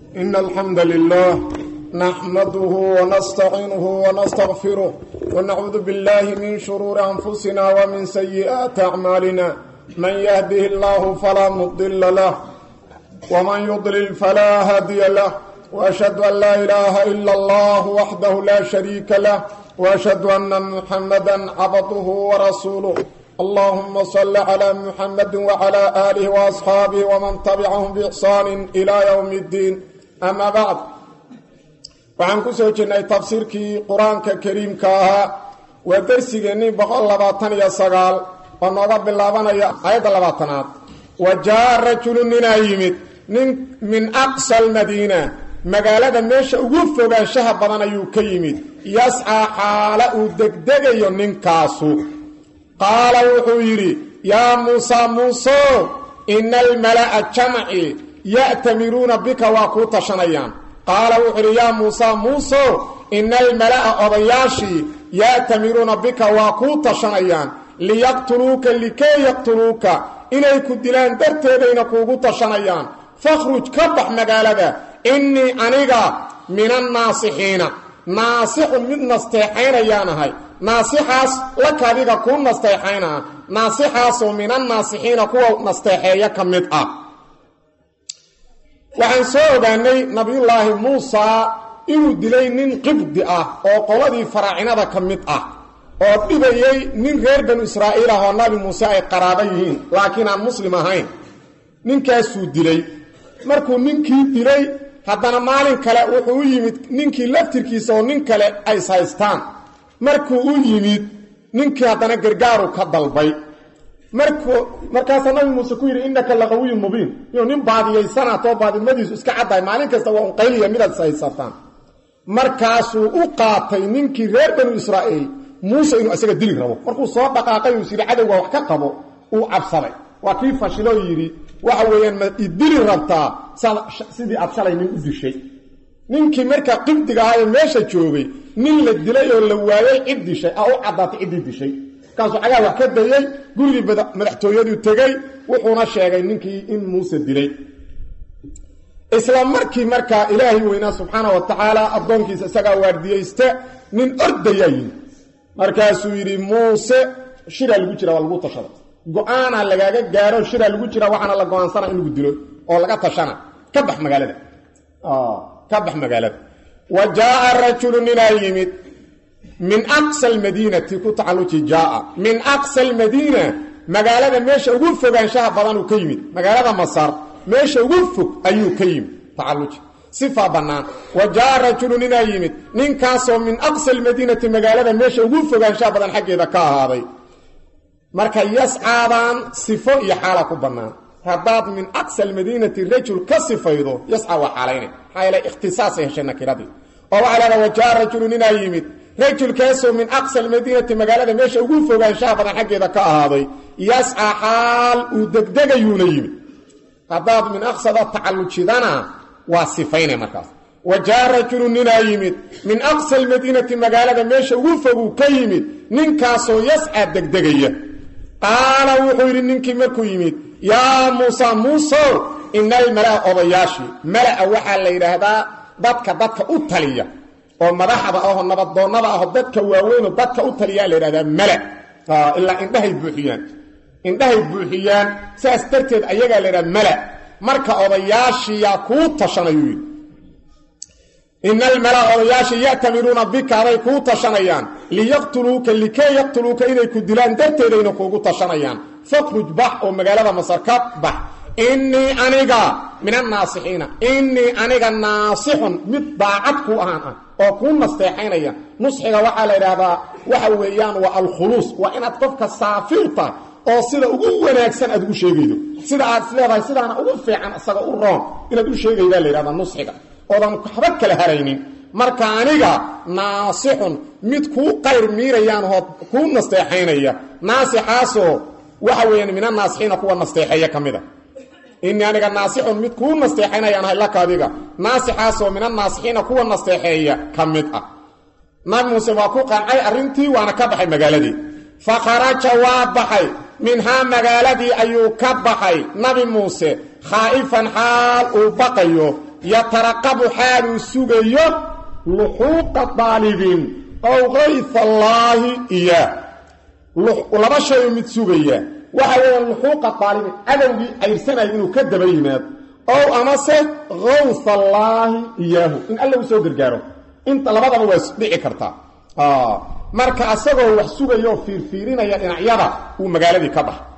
إن الحمد لله نحمده ونستعينه ونستغفره ونعوذ بالله من شرور أنفسنا ومن سيئات أعمالنا من يهده الله فلا مضل له ومن يضلل فلا هادي له وأشهد أن لا إله إلا الله وحده لا شريك له وأشهد أن محمدا عبده ورسوله اللهم صل على محمد وعلى آله وأصحابه ومن تبعهم بإحسان إلى يوم الدين أما بعد waxaan ku soo jirnay tafsiirkii qur-aanka kariimka ahaa waa darsigeennii boqol labaatan iyo sagaal oo nooga bilaabanaya aayadda labaatanaad wa jaa rajulu ninaa yimid nin min aqsa almadiina magaalada meesha ugu fogaanshaha badan ayuu ka yimid yascaa xaala uu degdegayo ninkaasu qaala wuxuu yidhi yaa muusaa muuso ina almala'a jamci ya'tamiruuna bika waa kuu tashanayaan qaala wuxuu yidhi yaa muusaa muuso ina almala'a odayaashii ya'tamiruuna bika waa kuu tashanayaan liyaqtuluuka likay yaqtuluuka inay ku dilaan darteedayna kuugu tashanayaan fakhruj ka bax magaalada innii aniga min annaasixiina naasixun mid nasteexaynayaan ahay naasixaas laka adiga kuu nasteexaynaa naasixaasoo min annaasixiina kuwa nasteexeeya ka mid ah waxaan soo ogaanay nabiyullaahi muusaa inuu dilay nin qibdi ah oo qoladii faraacinada ka mid ah oo dhibayey nin reer banu israa'iil ah oo nabi muuse ay qaraaba yihiin laakiin aan muslim ahayn ninkaasuu dilay markuu ninkii dilay haddana maalin kale wuxuu u yimid ninkii laftirkiisa oo nin kale ay ishaystaan markuu u yimid ninkii haddana gargaaru ka dalbay markuu markaasaa nabi muuse ku yidhi innaka laqawiyun mubiin iyuu nin baadiyaysanaatoo baadimadiisu iska caddahay maalin kasta waa unqayliya midaad ishaysataan markaasuu u qaatay ninkii reer banu israa'iil muuse inuu isaga dili rabo markuu soo dhaqaaqay uu yidhi cadowga wax ka qabo uu cabsaday waa kii fashiloo yidhi waxa weeyaan ma idili rabtaa sidii aad shalay nin u dishay ninkii markaa qibdiga ahaa ee meesha joogay nin la dilay oo la waayay cid dishay a u caddaatay ciddii dishay markaasuu cagaa wax ka dayey gurigii madaxtooyaduu tegey wuxuuna sheegay ninkii in muuse dilay isla markii markaa ilaahay weynaa subxaana wa tacaala addoonkiisa isagaa waardiyeyste nin ordayaa yimi markaasuu yidhi muuse shiraa lagu jira waa lagu tashada go-aanaa lagaaga gaaro shiraa lagu jira waxaana la go-aansana in lagu dilo oo laga tashana ka bax magaalada ka bax magaalada wa jaaa rajulu ninaa yimid min aqsa almadiinati ku tacalluji jaaa min aqsa almadiina magaalada meesha ugu fogaanshaha badanuu ka yimid magaalada masar meesha ugu fog ayuu ka yimid tacalluji sifaa bannaan wa jaaa rajulu ninaa yimid ninkaasoo min aqsa almadiinati magaalada meesha ugu fogaanshaha badan xaggeeda ka ahaaday marka yascaadaan sifo iyo xaala ku bannaan haddaad min aqsa almadiinati rajul ka sifaydo yascaa waa xaalayna maxaa yeele ikhtisaasay heshay nakiradii oo waxaa leedaha wa jaa rajulu ninaa yimid rajulkaasoo min aqsa almadiinati magaalada meesha ugu fogaanshaha badan xaggeeda ka ahaaday yascaa xaal uu degdegayuuna yimid haddaad min aqsada tacallujidana waa sifayna markaas wa jaa rajulu ninaa yimid min aqsa almadiinati magaalada meesha ugu foguu ka yimid ninkaasoo yascaa degdegaya qaala wuxuu yidhi ninkii markuu yimid yaa muusa muusow ina almalaa odayaashii malaa waxaa la yidhaahdaa dadka dadka u taliya oo madaxda ahoo nabadoonnada aho dadka waaweynoo dadka u taliyaa la yidhahdaa mala ilaa indhahay buuxiyaan indhahay buuxiyaan saas darteed ayagaa la yidhahda mala marka odayaashiyaa kuu tashanayuu yidhi ina almalaa odayaashii ya'tamiruuna bika aday kuu tashanayaan liyaqtuluuka likay yaqtuluuka inay ku dilaan darteedayna kuugu tashanayaan fakhruj bax oo magaalada masar ka bax innii aniga min annaasixiina innii aniga naasixun mid daacad kuu ahaan ah oo kuu nasteexaynaya nusxiga waxaa la yidhaahdaa waxa weeyaan waa alkhuluus waa inaad qofka saafirta oo sida ugu wanaagsan aad ugu sheegaydo sida aad is leedahay sidaana ugu fiican isaga u roon inaad u sheegaydaa la yidhahdaa nusxiga oodan waxba kala haraynin marka aniga naasixun mid kuu qayr miirayaan oo kuu nasteexaynaya naasixaasoo waxa weeyaan min annaasixiina kuwa nasteexeeya ka mid a innii aniga naasixun mid kuu nasteexaynayaan ahay laka adiga naasixaasoo min annaasixiina kuwa nasteexeeya ka mid ah nabi muuse waa ku qancay arrintii waana ka baxay magaaladii fa kharaja waa baxay minhaa magaaladii ayuu ka baxay nabi muuse khaa'ifan xaal uu baqayo yataraqabu xaaluu sugayo luxuuqa daalibin ow kayfa allaahi iyaa laba shayu mid sugaya waxa weeyaan luxuuqa daalibin cadowgii cayrsanaya inuu ka daba yimaado ow amase kawsa allaahi iyaahu in alla u soo gargaaro inta labadaba waa dhici kartaa marka asagoo wax sugayo oo fiirfiirinaya dhinacyada uu magaaladii ka baxa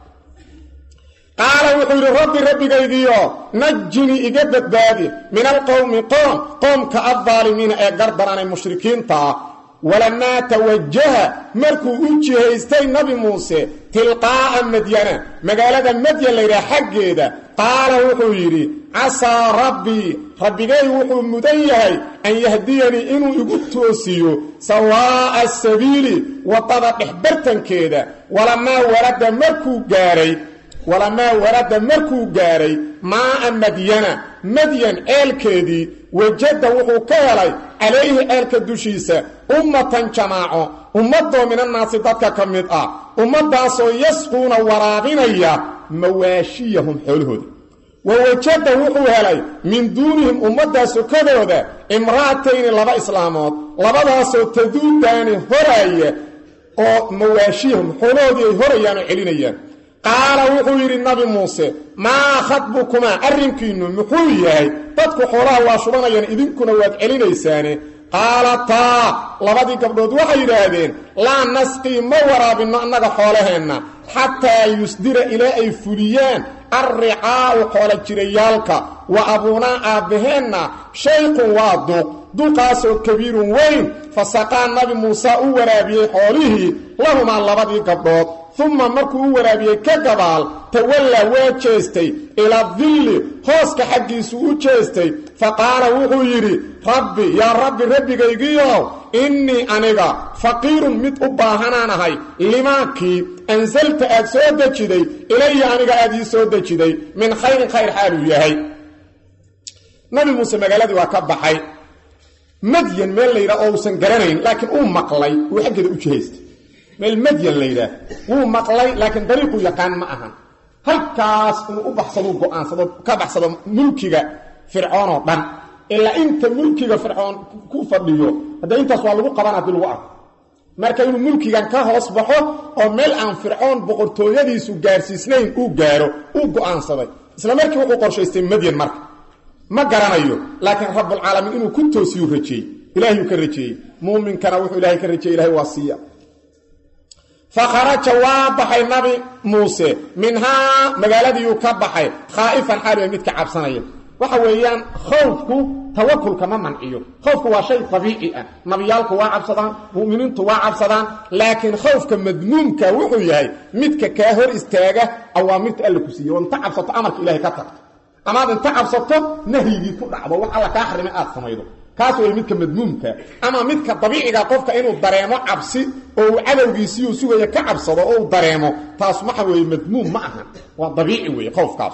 qaala wuxuu yidhi rabbi rabbigaygiyo najini iga badbaadi min alqowmi qoom qoomka addaalimiina ee gardaranay mushrikiinta ah walamaa tawajaha markuu u jihaystay nabi muuse tilqaa'a madyana magaalada madyan laydhaha xaggeeda qaala wuxuu yidhi casaa rabbii rabbigay wuxuu mudan yahay an yahdiyanii inuu igu toosiyo sawaa'a sabiili waddada dhexbartankeeda walamaa warada markuu gaaray walamaa warada markuu gaaray maa'a madyana madyan ceelkeedii wajada wuxuu ka helay calayhi ceelka dushiisa ummatan jamaaco ummadoo minannaasi dadka ka mid ah ummaddaasoo yasquuna waraabinaya mawaashiyahum xoolahooda wa wajada wuxuu helay min duunihim ummaddaa sokadooda imra'atayni laba islaamood labadaasoo taduudaani horaaya oo mawaashiyahum xoolahoodii ay horayaan oo celinayaan qaala wuxuu yidhi nabi muuse maa khadbukumaa arrinkiinnu muxuu yahay dadku xoolaha waa shubanayaan idinkuna waad celinaysaane qaalataa labadii gabdhood waxay yidhaahdeen laa nasqii ma waraabinno annaga xoolaheenna xataa yusdira ilaa ay fuliyaan alricaa'u xoola jirayaalka wa abuunaa aabbaheenna shayqun waa duuq duqaasoo kabiirun weyn fasaqaa nabi muuse u waraabiyey xoolihii lahumaa labadii gabdhood uma markuu u waraabiyey ka gabaal tawallaa waa jeestay ilaa dilli hooska xaggiisuu u jeestay fa qaala wuxuu yidhi rabbi yaa rabbi rabbigaygiiow innii aniga faqiirun mid u baahanaan ahay limaakii ansalta aad soo dejiday ilaya aniga aad ii soo dejiday min khayrin khayr xaaluu yahay nabi muuse magaaladii waa ka baxay madyan meel layidhaah oo uusan garanayn laakiin uu maqlay uu xaggeeda u jihaystay meel madyan la yidhaah wuu maqlay laakiin dariiquu yaqaan ma ahan halkaas inuu u baxsaduu go'aansado ka baxsado mulkiga fircoon oo dhan ilaa inta mulkiga fircoon ku fadhiyo hadda intaas waa lagu qaban haddii lagu arko marka inuu mulkigan ka hoos baxo oo meel aan fircoon boqortooyadiisu gaarsiisnayn uu gaaro uu go'aansaday isla markii wuxuu qorshaystay madyan marka ma garanayo laakiin rabbulcaalamiin inuu ku toosiyuu rajeeyey ilaahiyuu ka rajeeyey muuminkana wuxuu ilahay ka rajeeyey ilahay waa siiya fakharaja waa baxay nabi muuse minhaa magaaladiiyuu ka baxay khaa'ifan xaaliya midka cabsanaya waxa weeyaan khowfku tawakulka ma manciyo khowfku waa shay dabiici ah nabiyaalku waa cabsadaan mu'miniintu waa cabsadaan laakiin khowfka madmuumka wuxuu yahay midka kaa hor istaaga awaamirta alla ku siiye oo inta cabsato amarka ilahay ka tagto amaad inta cabsato nahyigii ku dhacdo wax alla kaa xarimay aad samaydo kaas way midka madmuumka ama midka dabiiciga qofka inuu dareemo cabsi oo uu cadowgiisiiuu sugaya ka cabsado oo uu dareemo taas waxa weeye madmuum ma aha waa dabiici weeye qowfkaas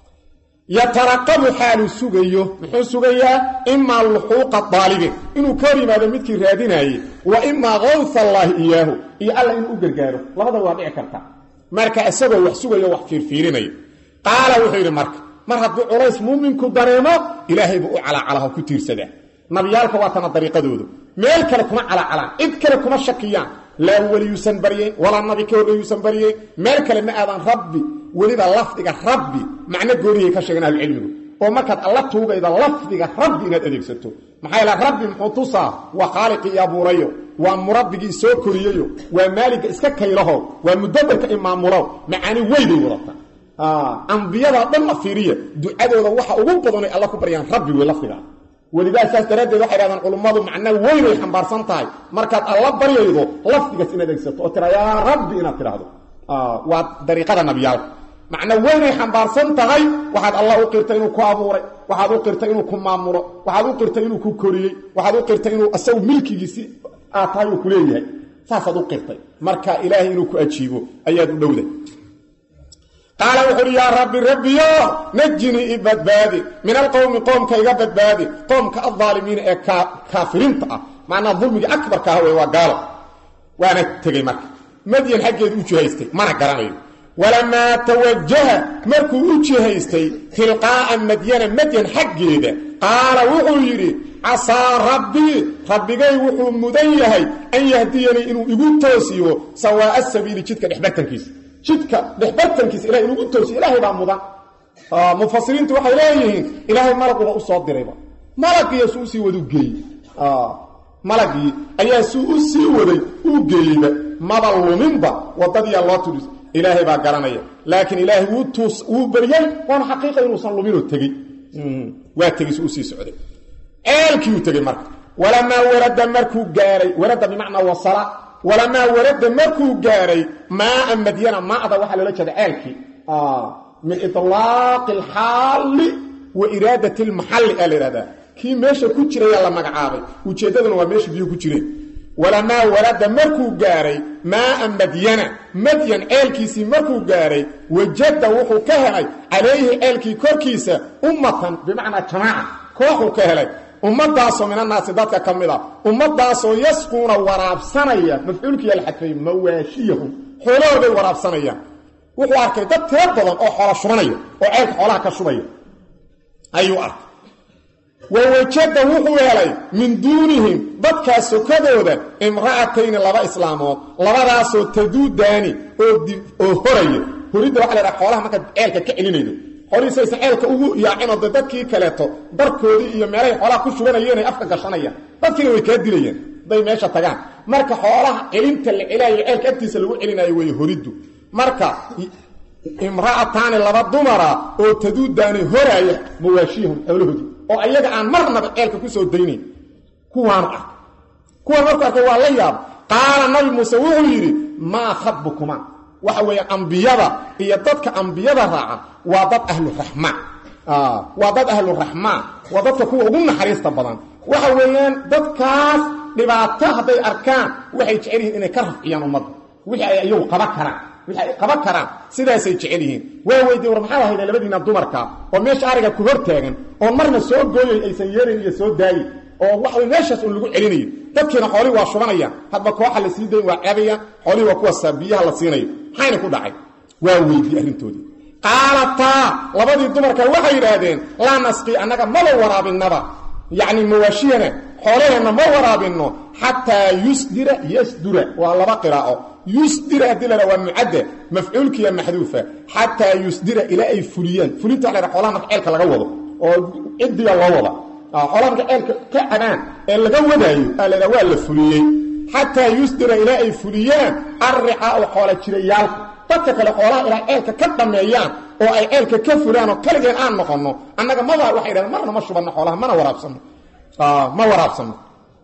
yataraqabu xaaluu sugayo muxuu sugayaa imaa luxuuqa daalibin inuu ka hor yimaado midkii raadinaayey wa imaa kawfa allaahi iyaahu iyo alla inuu u gargaaro labada waa dhici karta marka isagoo wax sugayo wax fiirfiirinayo qaala wuxuu yidhi marka mar hadduu culays muuminku dareemo ilaahay buu u calaacalaha ku tiirsadaa nabiyaalka waa tana dariiqadoodu meel kale kuma calaacalaan cid kale kuma shakiyaan laa weliyuusan baryayn walaa nabi ka horreeyuusan baryayn meel kale ma aadaan rabbi weliba lafdiga rabbi macno goonihay ka sheegan ahlucilmigu oo markaad alla tuugayda lafdiga rabbi inaad adeegsato maxaa yaele rabbi muxuu tusaa waa khaaliqii abuurayo waa murabbigii soo koriyeyo waa maaliga iska kaylaho waa mudabarka imaamulow macaani weyday wadata ambiyada dhan la fiiriya ducadooda waxa ugu badanay alla ku baryaan rabbi wey lafdiga welidaa saas daraaddeed waxay dhahdaan culummadu macna weyn ay xambaarsan tahay markaad alla baryaydo lafdigaas inaad adeegsato oo tira yaa rabbi inaad tidhaahdo waa dariiqada nabiyaalka macno weynay xambaarsan tahay waxaad alla u qirtay inuu ku abuuray waxaad u qirtay inuu ku maamulo waxaad u qirtay inuu ku koriyey waxaad u qirtay inuu isagu milkigiisi aad tahay uu ku leeyahay saasaad u qirtay marka ilaahay inuu ku ajiibo ayaad u dhowday qaala wuxu uhi yaa rabbi rabbiyo najinii i badbaadi min alqowmi qoomka iga badbaadi qoomka aldaalimiina ee kaafiriinta ah macnaa dulmigii akbarka ah wey waa gaalo waana tegey marka madyan xaggeedu u jihaystay mana garanayo walamaa tawajaha markuu u jihaystay tilqaa'a madyana madyan xaggeeda qaala wuxuu yidhi casaa rabbii rabbigay wuxuu mudan yahay an yahdiyanii inuu igu toosiyo sawaa'a sabiili jidka dhexbartankiisa jidka dhexbartankiisa ilahay inugu toosiyo ilaahay baa mudan mufasiriintu waxay leeyihiin ilaahay malaguba u soo dirayba malagiiyo suu usii wadu geeyey malagii ayaa suu u sii waday uu geeyeyba maba luminba wadadiyaa loo tudhis ilaahay baa garanaya laakiin ilaahay wuu tuus wuu beriyey waana xaqiiqa inuusan luminoo tegey waa tegey suu usii socday ceelkii uu tegey marka walamaa warada markuu gaaray warada bimacnaa wasala walamaa warada markuu gaaray maaa madyana maada waxaa loola jeeda ceelkii min ilaaqi alxaali wa iraadati lmaxalli aa la ihahdaa kii meesha ku jirayaa la magacaabay ujeeddaduna waa meesha biyu ku jireen walamaa warada markuu gaaray maaa madyana madyan ceelkiisii markuu gaaray wajada wuxuu ka helay calayhi ceelkii korkiisa ummatan bimacnaa jamaaca kooxuu ka helay ummadaasoo minanaasi dadka ka mid a ummadaasoo yasquuna waraabsanaya mafcuulkiiyaa la xadfay mawaashiyahum xoolahooday waraabsanayaan wuxuu arkay dad tiro badan oo xoola shubanaya oo ceelka xoolaha ka shubaya ayuu arkay wawajada wuxuu helay min duunihim dadkaas sokadooda imra'atayni laba islaamood labadaasoo taduudaani oo horaya horidda waxa la dhaha xoolaha markaad ceelka ka celinaydo xoolihiis aysan ceelka ugu yaacinoo de dadkii kaleeto darkoodii iyo meelahay xoolaha ku shubanayeen ay afka gashanayaan dadkiina way kaa dilayaan hadday meesha tagaan marka xoolaha celinta la celaayo ceelka agtiisa lagu celinayo wey horiddu marka imra'ataani laba dumara oo taduudaani horaaya mawaashiyahum xoolahoodii oo ayaga aan marnaba ceelka ku soo daynayn kuwaanu arkay kuwaan markuu arkay waa la yaaba qaala nabi muuse wuxuu yidhi maa khabukuma waxa weeyaan ambiyada iyo dadka ambiyada raaca waa dad ahluraxmaan waa dad ahluraxmaan waa dadka kuwa ugu naxariista badan waxa weeyaan dadkaas dhibaato hadday arkaan waxay jecel yihiin inay ka rafciyaan ummadda wixii ay iyagu qaban karaan wixii ay qaban karaan sidaasay jecel yihiin waa weydiye war maxaa lahayda labadiina dumarka oo meesha ariga ku hor taagan oo marna soo gooyay aysan yeelayn iyo soo daayin oo waxway meeshaas un lagu celinayo dadkiina xoolihii waa shubanayaan hadba kooxa la sii dayn waa cabayaan xoolihii waa kuwaasa biyaha la siinayo maxayna ku dhacay waa weydiyey arrintoodii qaalataa labadii dumarka waxay yidhaahdeen laa nasqii annaga maba waraabinaba yacni mawaashiyana xoolaheenna ma waraabinno xataa yusdira yasdura waa laba qiraa'o yusdira haddii la waa mucadda mafcuulkiiya maxduufa xataa yusdira ilaa ay fuliyaan fulinta waxa la xoolaha marka ceelka laga wado oo ciddiga loo wada xoolaha marka ceelka ka cabaan ee laga wadaayo aa la waa la fuliyey xataa yusdira ilaa ay fuliyaan arricaau xoola jirayaalka dadka kale xoolaha ilaa ceelka ka dhameeyaan oo ay ceelka ka fulaan oo kaligeen aan noqonno annaga maba waxay yidhahdeen marna ma shubanno xoolaha mana waraabsanno ma waraabsanno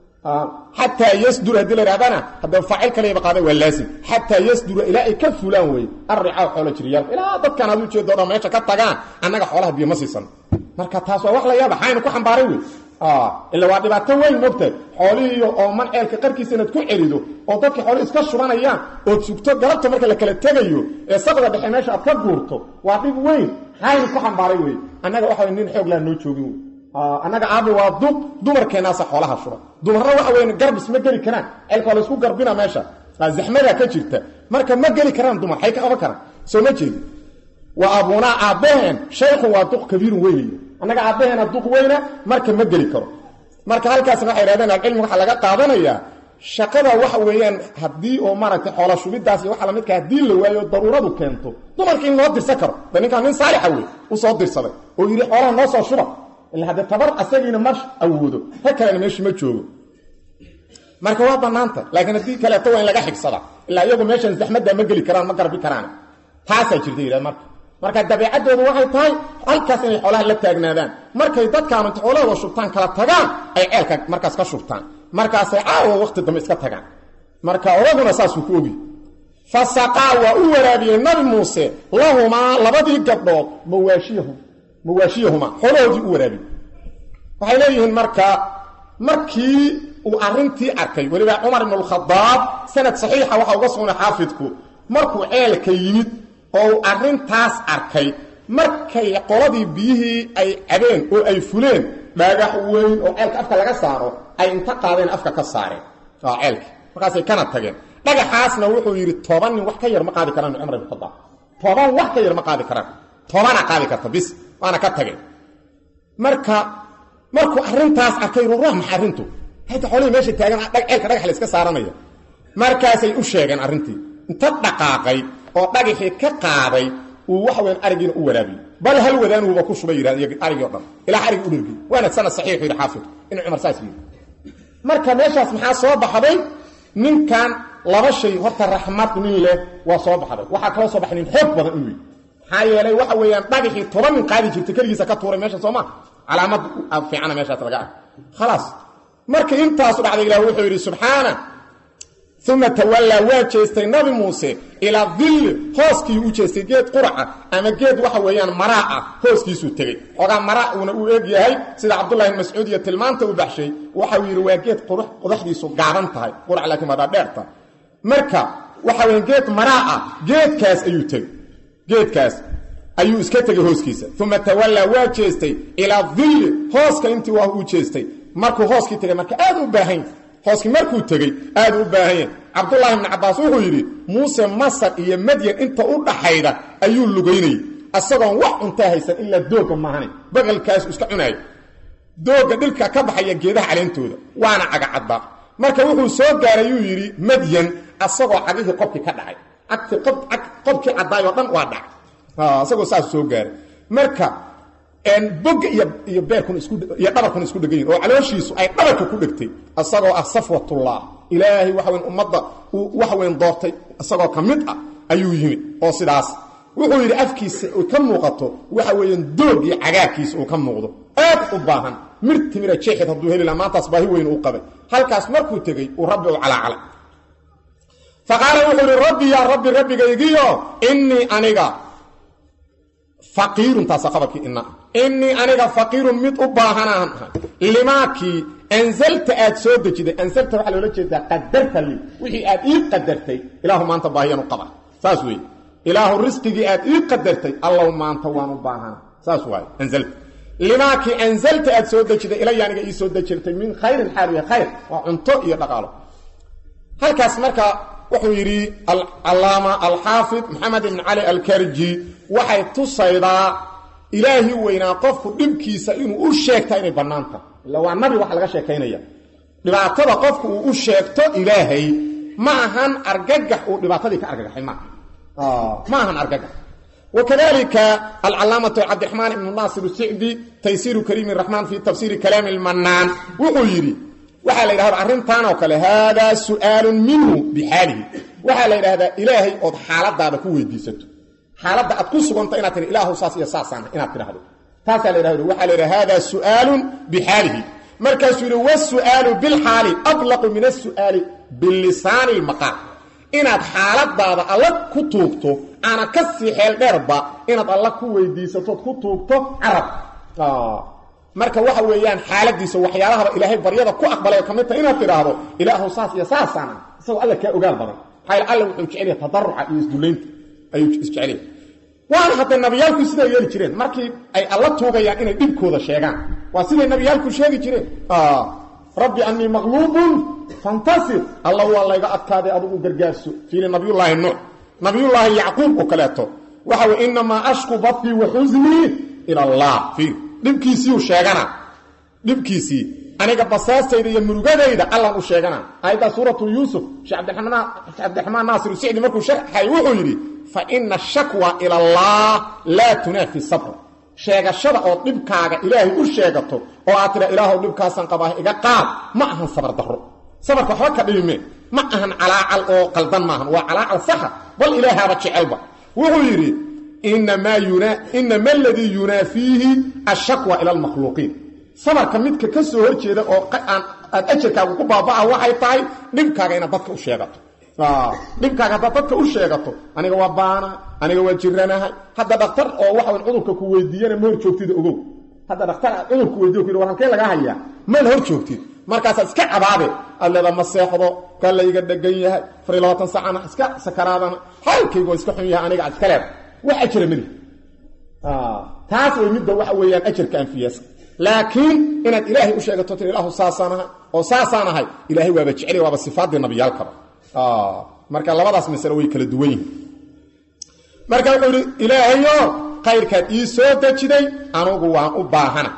xataa yasdura haddii la yidhahdana haddaba faacil kalayba qaaday waa laasim xataa yasdura ilaa ay ka fulaan weye arricaa xoolo jiriyaalka ilaa dadkaan aad ujeedo dhan meesha ka tagaan annaga xoolaha biyo ma siisan marka taas waa wax la yaaba xayna ku xambaaray wey ila waa dhibaato weyn mogtahay xoolihii oo man ceelka qarkiisa inaad ku celido oo dadkii xoolihi iska shubanayaan ood sugto galabta marka la kala tegayo ee saqda dhexe meesha aad ka guurto waa dhib weyn xayna ku xambaaray wey annaga waxa nin xoog laa noo joogin wey annaga aabi waa duq dumarkeennaasa xoolaha shuba dumarna waxa weyn garbis ma geli karaan ceelka waa laysku garbina meesha zaxmadaa ka jirta marka ma geli karaan dumar xay ka qaban karaan soo ma jeedi waa abuunaa aabbaheen shaykhun waa duq kabiirun weynayo annaga aabbaheena duq weyna marka ma geli karo marka halkaasna waxay yidhahdeen alcilmi waxaa laga qaadanayaa shaqada waxa weeyaan haddii oo maaragtay xoola shubidaas iyo waxa lamidka haddii la waayo daruuradu keento dumarka in loo dirsan karo de ninkaan nin saalixa wey u soo dirsaday oo yidhi xoolaha noo soo shuba ila haddee tabar asagiina ma awoodo ta kalena meesha ma joogo marka waa bannaanta laakiin haddii kaleeto waa in laga xigsada ilaa iyagu meeshan zaxmaddaa ma geli karaan ma garbi karaan taasaa jirta yidhah marka marka dabeecaddoodu waxay tahay halkaas inay xoolaha la taagnaadaan markay dadkaanu inta xoolahooda shubtaan kala tagaan ay ceelka markaas ka shubtaan markaasay caawa waqti dambe iska tagaan marka odaguna saasuu ku ogi fasaqaa waa u waraabiyey nabi muuse lahumaa labadii gabdhood mawaashiyahum mawaashiyahuma xoolahoodii u waraabiyey waxay leeyihiin marka markii uu arrintii arkay weliba cumar ibn alkhadaab sanad saxiixa waxa uga sugnay xaafidku markuu ceelka yimid oo uu arrintaas arkay markay qoladii biyihii ay cabeen oo ay fuleen dhagax weyn oo ceelka afka laga saaro ay inta qaadeen afka ka saareen ceelki markaasay kana tageen dhagaxaasna wuxuu yidhi toban nin wax ka yar ma qaadi karaan cumar ibn khadaab toban wax ka yar ma qaadi karaan tobana qaadi karta bis waana ka tageen marka markuu arrintaas arkay ruuruah maxa arrintu hadda xoolihii meesha taagan ceelka dhagax la iska saaranaya markaasay u sheegeen arrintii inta dhaqaaqay oo dhagaxii ka qaaday uu waxa weyan arigiina u waraabiyey bal hal wadaanuhuba ku shubay yidhahd arigii o dhan ilaa arigi u dhergey waana sanad saxiixu yidhi xaafid in cumar saas yidhi marka meeshaas maxaa soo baxday ninkan laba shay horta raxmad nin leh waa soo baxday waxaa kaloo soo baxay nin xoog badan inuu yidhi maxaa yeelay waxa weeyaan dhagaxii toban nin qaadi jirtay keligiisa ka tuuray meesha soo maa calaamad fiicana meeshaas laga ark khalaas marka intaasu dhacday ilah wuxuu yidhi subxaana uma tawallaa waa jeestay nabi muuse ilaa dilli hooskii u jeestay geed quraca ama geed waxa weeyaan maraa ah hooskiisuu tegey xoogaa maraa uuna u eeg yahay sida cabdullahi bn mascuud iyo tilmaanta u baxshay waxau yidhi waa geed qodaxdiisu gaaban tahay qurac laakiin wadaa dheerta marka waxa weya geed maraa ah geedkaas ayuu tegey geedkaas ayuu iska tegey hooskiisa uma tawallaa waa jeestay ilaa dilli hooska intii waa u jeestay markuu hooskii tegay marka aad u baahan hooskii markuu tegey aad u baahanya cabdulaahi bni cabbaas wuxuu yidhi muuse masar iyo madyan inta u dhaxayda ayuu lugaynayey isagoon wax cuntaa haysan ilaa doogga maahane baqalkaasu iska cunaaya doogga dhilka ka baxaya geedaha caleentooda waana cagacadbaa marka wuxuu soo gaaray yuu yidhi madyan asagoo cagihii qobkii ka dhacay qobkii caddaayoo dhan waa dhacay isagoo saas soo gaaray marka bogga iyo beerkun iyo dhabarkun isku dhegan yihin oo calooshiisu ay dhabarka ku dhegtay isagoo ah safwatullah ilaahay waxa weyn ummadda uu waxa weyn doortay isagoo ka mid ah ayuu yimid oo sidaas wuxuu yidhi afkiisa uu ka muuqato waxa weeyaan doog iyo cagaarkiisa uu ka muuqdo aad u baahan mir timira jeexid hadduu heli laha maantaas baahi weyn uu qabay halkaas markuu tegey uu rabbi u calaacalay fa qaala wuxuu yidhi rabbi yaa rabbi rabbigaygiyo innii aniga faqiirun taasa qabarkii ina innii aniga faqiirun mid u baahanaan ahay limaakii anzalta aad soo dejiday anzalta waxaa loola jeedaa qadarta li wixii aad ii qadartay ilaahu maanta baahiyaan u qaba saas weeye ilaahu risqigii aad ii qadartay allow maanta waan u baahana saas waaye anzalta limaakii anzalta aad soo dejiday ilaya aniga ii soo dejirtay min khayrin xaal yahay khayr waa cunto iyo dhaqaalo halkaas marka wuxuu yidhi alcalaama alxaafid maxamed ibn cali alkarji waxay tusaydaa ilaahi weynaa qofku dhibkiisa inuu u sheegta inay bannaan tahay illa waa nabi wax laga sheekaynaya dhibaatada qofku uu u sheegto ilaahay ma ahan argagax uu dhibaatadii ka argagaxay maaha ma ahan argagax wakadalika alcalaamatu cabdiraxmaan ibnu naasir sicdi taysiiru kariimi raxmaan fi tafsiiri kalaami lmannaan wuxuu yidhi waxaa la yidhahda arrintan oo kale haadaa su'aalun minhu bixaalihi waxaa la yidhahdaa ilaahay ood xaaladaada ku weydiisato xaaladda aad ku suganta inaad tii ilaahu saas iyo saasaan inaad tidhahdo taasaa la yidhahdo waxaa la yidhaha haadaa su'aalun bixaalihi markaasuu yidhi wasu'aalu bilxaali ablaqu min asu'aali bilisaani lmaqaal inaad xaaladaada alla ku tuugto aana ka sii xeel dheerba inaad alla ku weydiisatood ku tuugto carab marka waxa weeyaan xaaladiisa waxyaalahaba ilaahay baryada ku aqbalay ka mid tahay inaad tidhaahdo ilaahu saas iyo saasaan ah isagoo alla kaa ogaal badan maxaa alla wuxuu jecel yahay tadaruca iyo isdullaynta ayuu isjecel yahay waana hadda nabiyaalku siday yeeli jireen markii ay alla tuugayaan inay dhibkooda sheegaan waa siday nabiyaalku sheegi jireen rabbi anii maqluubun fantasir alla waa layga adkaaday adugu gargaarso fiili nabiyullaahi nuux nabiyullaahi yacquub oo kaleeto waxa wey inamaa ashku badkii wa xusnii ila allah fiil dhibkiisiiu sheegana dhibkiisii aniga basaastayda iyo murugadayda allan u sheegana aayaddaa suuratu yuusuf sheekh cabdiraxmaan naasir sicdi markuu sharxay wuxuu yidhi fa ina shakwa ila allah laa tunaafi sabr sheegashada oo dhibkaaga ilaahay u sheegato oo aad tidha ilaahow dhibkaasan qabaa iga qaad ma ahan sabar darro sabarka waxba ka dhibime ma ahan calaacal oo qaldan maahan waa calaacal saxa bal ilaahaaba jecelba wuxuu yidhi inama aladii yunaafiihi ashakwa ila almakhluuqiin sabarka midka ka soo hor jeeda oo aad ajarkaagu ku baaba'a waxay tahay dhibkaaga inaad dadka u sheegato dhibkaaga haddaad dadka u sheegato aniga waa baana aniga waa jiranahay hadda dhaktar oo waxawn cudurka ku weydiiyana ma hor joogtid ogow hadda dhaktar aad cudurku weydiyo ku yidhi war halkee lagaa hayaa mana hor joogtid markaasaad iska cabaade aad leeda ma seexdo ka layga dhegan yahay afar iyo labaatan sacana iska sakaraadana xaalkayga waa iska xun yahay aniga ad iska leeda wax ajira mali taas way midda waxa weeyaan ajarka anfiyasa laakiin inaad ilaahay u sheegato tir ilaahu saasaan ahay oo saasaan ahay ilaahay waaba jecel waaba sifaaddii nabiyaalkaba marka labadaas masale way kala duwan yihin marka wuxuu idhi ilaahayo khayrkaad ii soo dejiday anugu waan u baahana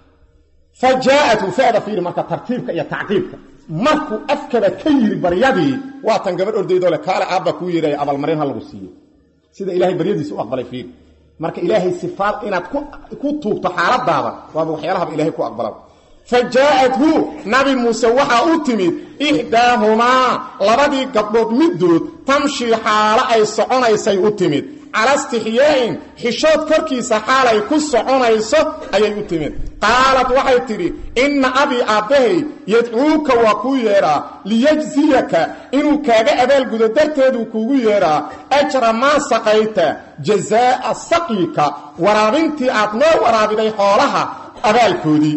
fa jaaatu fada fiiri marka tartiibka iyo tacqiibka markuu afkaba ka yiri baryadii waatan gabadh ordaydoo le kaale aabba kuu yeedhaya abaalmarin ha lagu siiyo sida ilahay baryadiisa u aqbalay fiiri marka ilaahay sifaad inaad ku tuugto xaaladaada waaba waxyaalahaba ilahay ku aqbala fa jaaathu nabi muuse waxaa u timid ixdaahumaa labadii gabdhood middood tamshii xaalo ay soconaysay u timid cala istixyaa'in xishood korkiisa xaalay ku soconayso ayay u timid qaalat waxay tidhi inna abii aabbahay yadcuuka waa kuu yeedhaa liyajziyaka inuu kaaga abaalgudo darteeduu kuugu yeedhaa ajra maa saqayta jazaa'a saqyika waraabintii aad noo waraabiday xoolaha abaalkoodii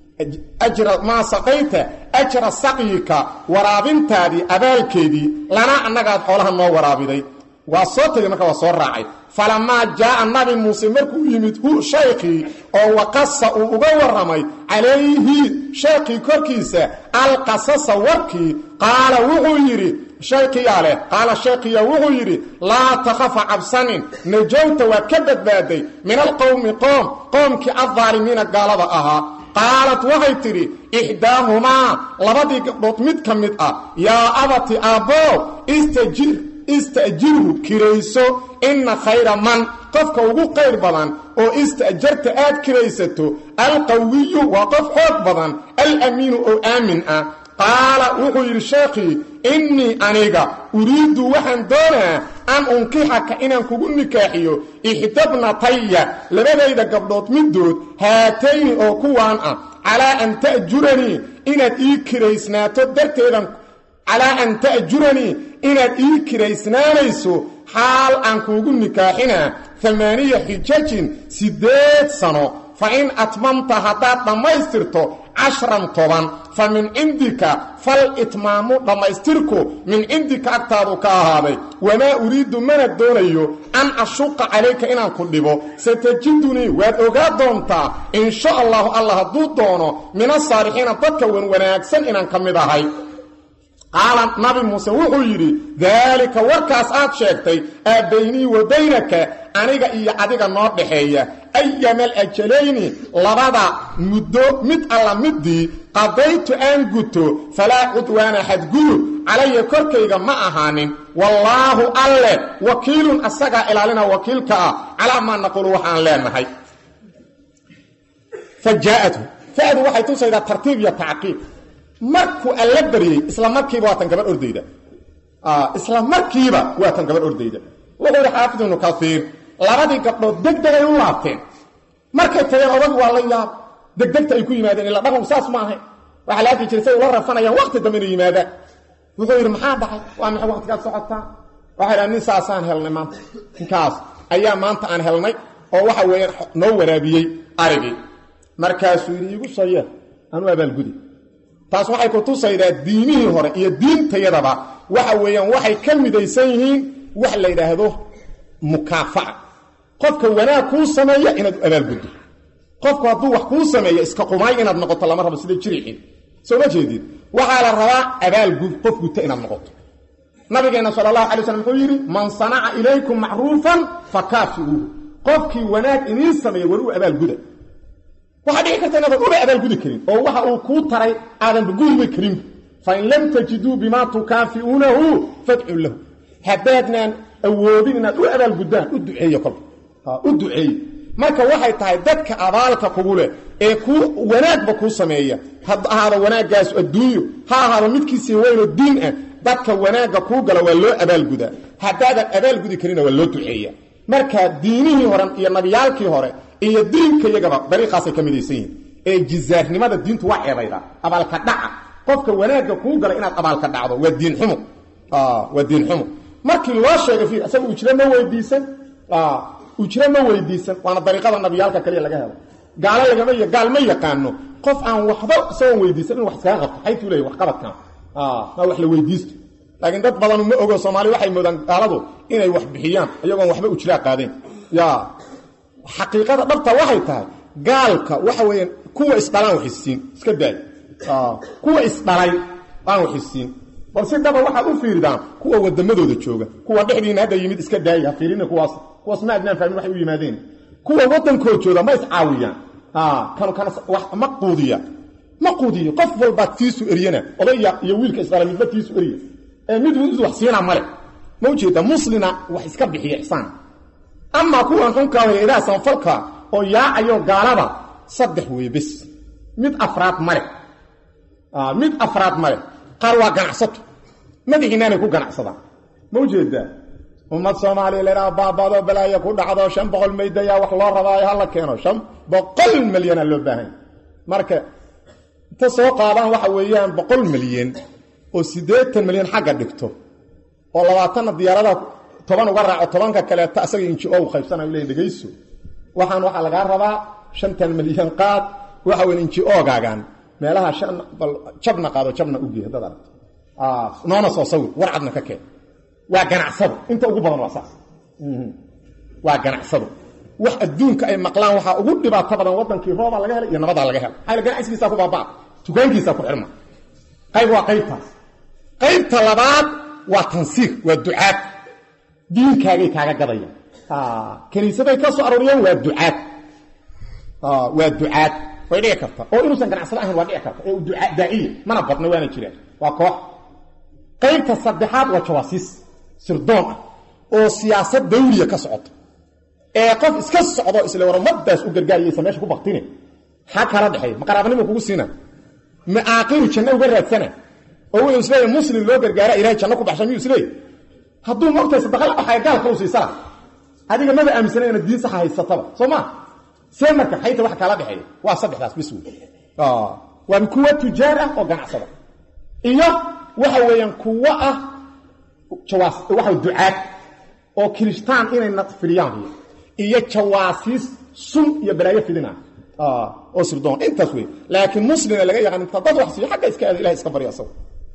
ajra maa saqayta ajra saqyika waraabintaadii abaalkeedii lana annagaad xoolaha noo waraabiday waa soo tegey marka waa soo raacay falamaa jaaa nabi muuse markuu yimid hu shaykhii oo waqasa uu uga warramay calayhi shaykhii korkiisa alqasasa warkii qaala wuxuu yidhi shaykhiyaa leh qaala shaykhiya wuxuu yidhi laa takhafa cabsanin najowta waad ka badbaaday min alqowmi qoom qoomkii addaalimiina gaalada ahaa qaalat waxay tidhi ixdaahumaa labadii gabdhood mid ka mid ah yaa abati aabboo istajir ista'jirhu kirayso inna khayra man qofka ugu qayr badan oo ista'jarta aad kiraysato alqawiyu waa qof xoog badan alamiinu oo aamin ah qaala wuxuu yidhi sheekhii innii aniga uriiddu waxaan doonaa an unkixaka inaan kugu nikaaxiyo ixdabnataya labadayda gabdhood middood haatayni oo kuwaan ah calaa an ta'juranii inaad ii kiraysnaato darteedan calaa an ta'juranii inaad ii kiraysnaanayso xaal aan kuugu nikaaxinaa amaaniya xijajin siddeed sano fa in atmamta haddaad dhammaystirto cashran toban fa min cindika fal itmaamu dhammaystirku min cindika agtaadu ka ahaaday wamaa uriiddu mana doonayo an ashuqa calayka inaan ku dhibo satajidunii waad ogaa doontaa in sha allahu allah hadduu doono min asaalixiina dadka wan wanaagsan inaan ka mid ahay qaala nabi muuse wuxuu yidhi daalika warkaas aad sheegtay aa baynii wa baynaka aniga iyo adiga noo dhaxeeya ayamal ajalayni labada muddo mid alla middii qadaytu aan guto falaa cudwaana xadgudub calaya korkayga ma ahaanin wallaahu alle wakiilun asagaa ilaalina wakiilka ah calaa maa naqulu waxaan leenahay fa jaaatu fadu waxay tusaydaa tartiib iyo tacqiib markuu alla baryey isla markiiba waa tan gabadh ordayda isla markiiba waa tan gabadh ordayda wuxuu yidhi xaafid ibnu kaiir labadii gabdhood degdegay u laabteen markay tageen odag waa la yaab degdegta ay ku yimaadeen ila dhaqanku saas ma ahay waxaa la arki jiray say ula rafanayaan waqti dambe inay yimaadaan wuxuu yidhi maxaa dhacay waa maxay waqtigaad socotaa waxay dhaha nin saasaan helnay maanta ninkaas ayaa maanta aan helnay oo waxa weeyaan noo waraabiyey arigii markaasuu yidhi iigu soo yeel anu abaalgudi taas waxay ku tusaydaa diimihii hore iyo diintayadaba waxa weeyaan waxay ka midaysan yihiin wax la yidhaahdo mukaafaca qofka wanaag kuu sameeya inaad u abaalguddo qofku hadduu wax kuu sameeyo iska qumaay inaad noqoto lama rabo sida jirixin soo ma jeedid waxaa la rabaa abaalgud qof guta inaad noqoto nabigeenna sala allahu alay slam wuxuu yidhi man sanaca ilaykum macruufan fakaafiuuhu qofkii wanaag idiin sameeya war u abaalguda waxaa dhici karta inaadan uba abaalgudi karin oo waxa uu kuu taray aadanba gudiba karin fain lam tajiduu bimaa tukaafi'uunahu fadcuu lahu haddaadnaan awoodin inaad u abaalguddaan u duceeye kolka u duceeye marka waxay tahay dadka abaalka kugu leh ee kuu wanaagba kuu sameeya ha ahaado wanaaggaasu adduunyo ha ahaado midkiisii weynoo diin ah dadka wanaagga kuu gala waa loo abaalgudaa haddaadan abaalgudi karina waa loo duceeya marka diinihii hore iyo nabiyaalkii hore iyo diinka iyagaba dariiqaasay ka midaysan yihin ee jizaarnimada diintu waa ceebaydaa abaalka dhaca qofka wanaagga kuu gala inaad abaalka dhacdo waa diin xumo waa diin xumo markii loo sheegay fiir isaga ujro ma weydiisan ujro ma weydiisan waana dariiqada nabiyaalka kaliya laga helo gaalo lagama gaal ma yaqaano qof aan waxba isagoon weydiisan in wax iskaga qabto xaytuu leeyahy waxqabadkan ma wax la weydiisto laakiin dad badanu ma ogo soomaaliya waxay moodaan gaaladu inay wax bixiyaan iyagoon waxba ujraa qaadeen ya xaqiiqada dhabta waxay tahay gaalka waxa weeyaan kuwa isdhalaan waxisiin iska daay kuwa isdhalay aan waxisiin bal si daba waxaad u fiiridaan kuwa wadamadooda jooga kuwa dhexdiina hadda yimid iska daaya ha fiirina kuwaas kuwaas ma adnaan fahmin waxay u yimaadeen kuwa waddankoo jooga ma iscaawiyaan kanu kana ma quudiya ma quudiyo qof walbaa tiisu eryana odaya iyo wiilka isdhala midba tiisu erya ee mid mid wax siinaa male ma ujeeda muslina wax iska bixiya ixsaan amaa kuwan xunkaa ilaha samafalka oo yaacayo gaalada saddex weeye bes mid afraad male mid afraad male qaar waa ganacsato madaxiinaanay ku ganacsadaan ma ujeedaa ummad soomaaliya laydhaha baabado balaaya ku dhacdo shan boqol maydayaa wax loo rabaayo hala keeno shan boqol milyanaa loo baahanya marka inta soo qaadaan waxa weeyaan boqol milyan oo siddeetan milyan xagga dhigto oo labaatanna diyaarada toban uga raaco tobanka kaleeto asaga inji o u qaybsanayo leyn dhegayso waxaan waxaa lagaa rabaa shantan milyan qaad waxa weyn inji ogaagan meelaha shan bal jabna qaado jabna ugeey haddaad aragto noona soo sawir war cadna ka keen waa ganacsado inta ugu badan waa saas waa ganacsado wax adduunka ay maqlaan waxaa ugu dhibaato badan wadankii roobaa laga helay iyo nabadaa laga helay maxaa ganacsigiisaa ku baabaa dukaankiisaa ku xirma qayb waa qaybtaas qaybta labaad waa tansiir waa ducaad diinkaagay kaaga gadayaan kaniisaday ka soo arooriyeen waa ducaad waa ducaad way dhici karta oo inuusan ganacsado ahayn waa dhici karta ee duaa daaciya mana badna waana jiraan waa koox qaybta saddexaad waa jawaasiis sirdoon ah oo siyaasad dawliya ka socoto ee qof iska socdo isla warmadaas u gargaariyaysa meesha ku baktine ha kala dhexeeya ma qaraabanimo kugu siina ma aaqiru janno uga raadsana oo wuxuu isleeyahy muslim loo gargaara ilahay janno ku baxsha miyuu isleeyahy hadduu mogtahay sadaqa la baxaya gaalka u siisala adiga maba aaminsana inaad diin saxa haysataba soo ma see marka xayta wax kala dhexeeya waa saddexdaas bis wey waa kuwa tujaar ah oo ganacsada iyo waxa weeyaan kuwo ah jawaas waxa ducaad oo kiristaan inay nafiliyaan iyo jawaasiis sun iyo balaayo fidina oo sirdoon intaas wey laakiin muslina laga yaqaan inta dad wax siiyo xagga iska aada ilahay iska baryo asago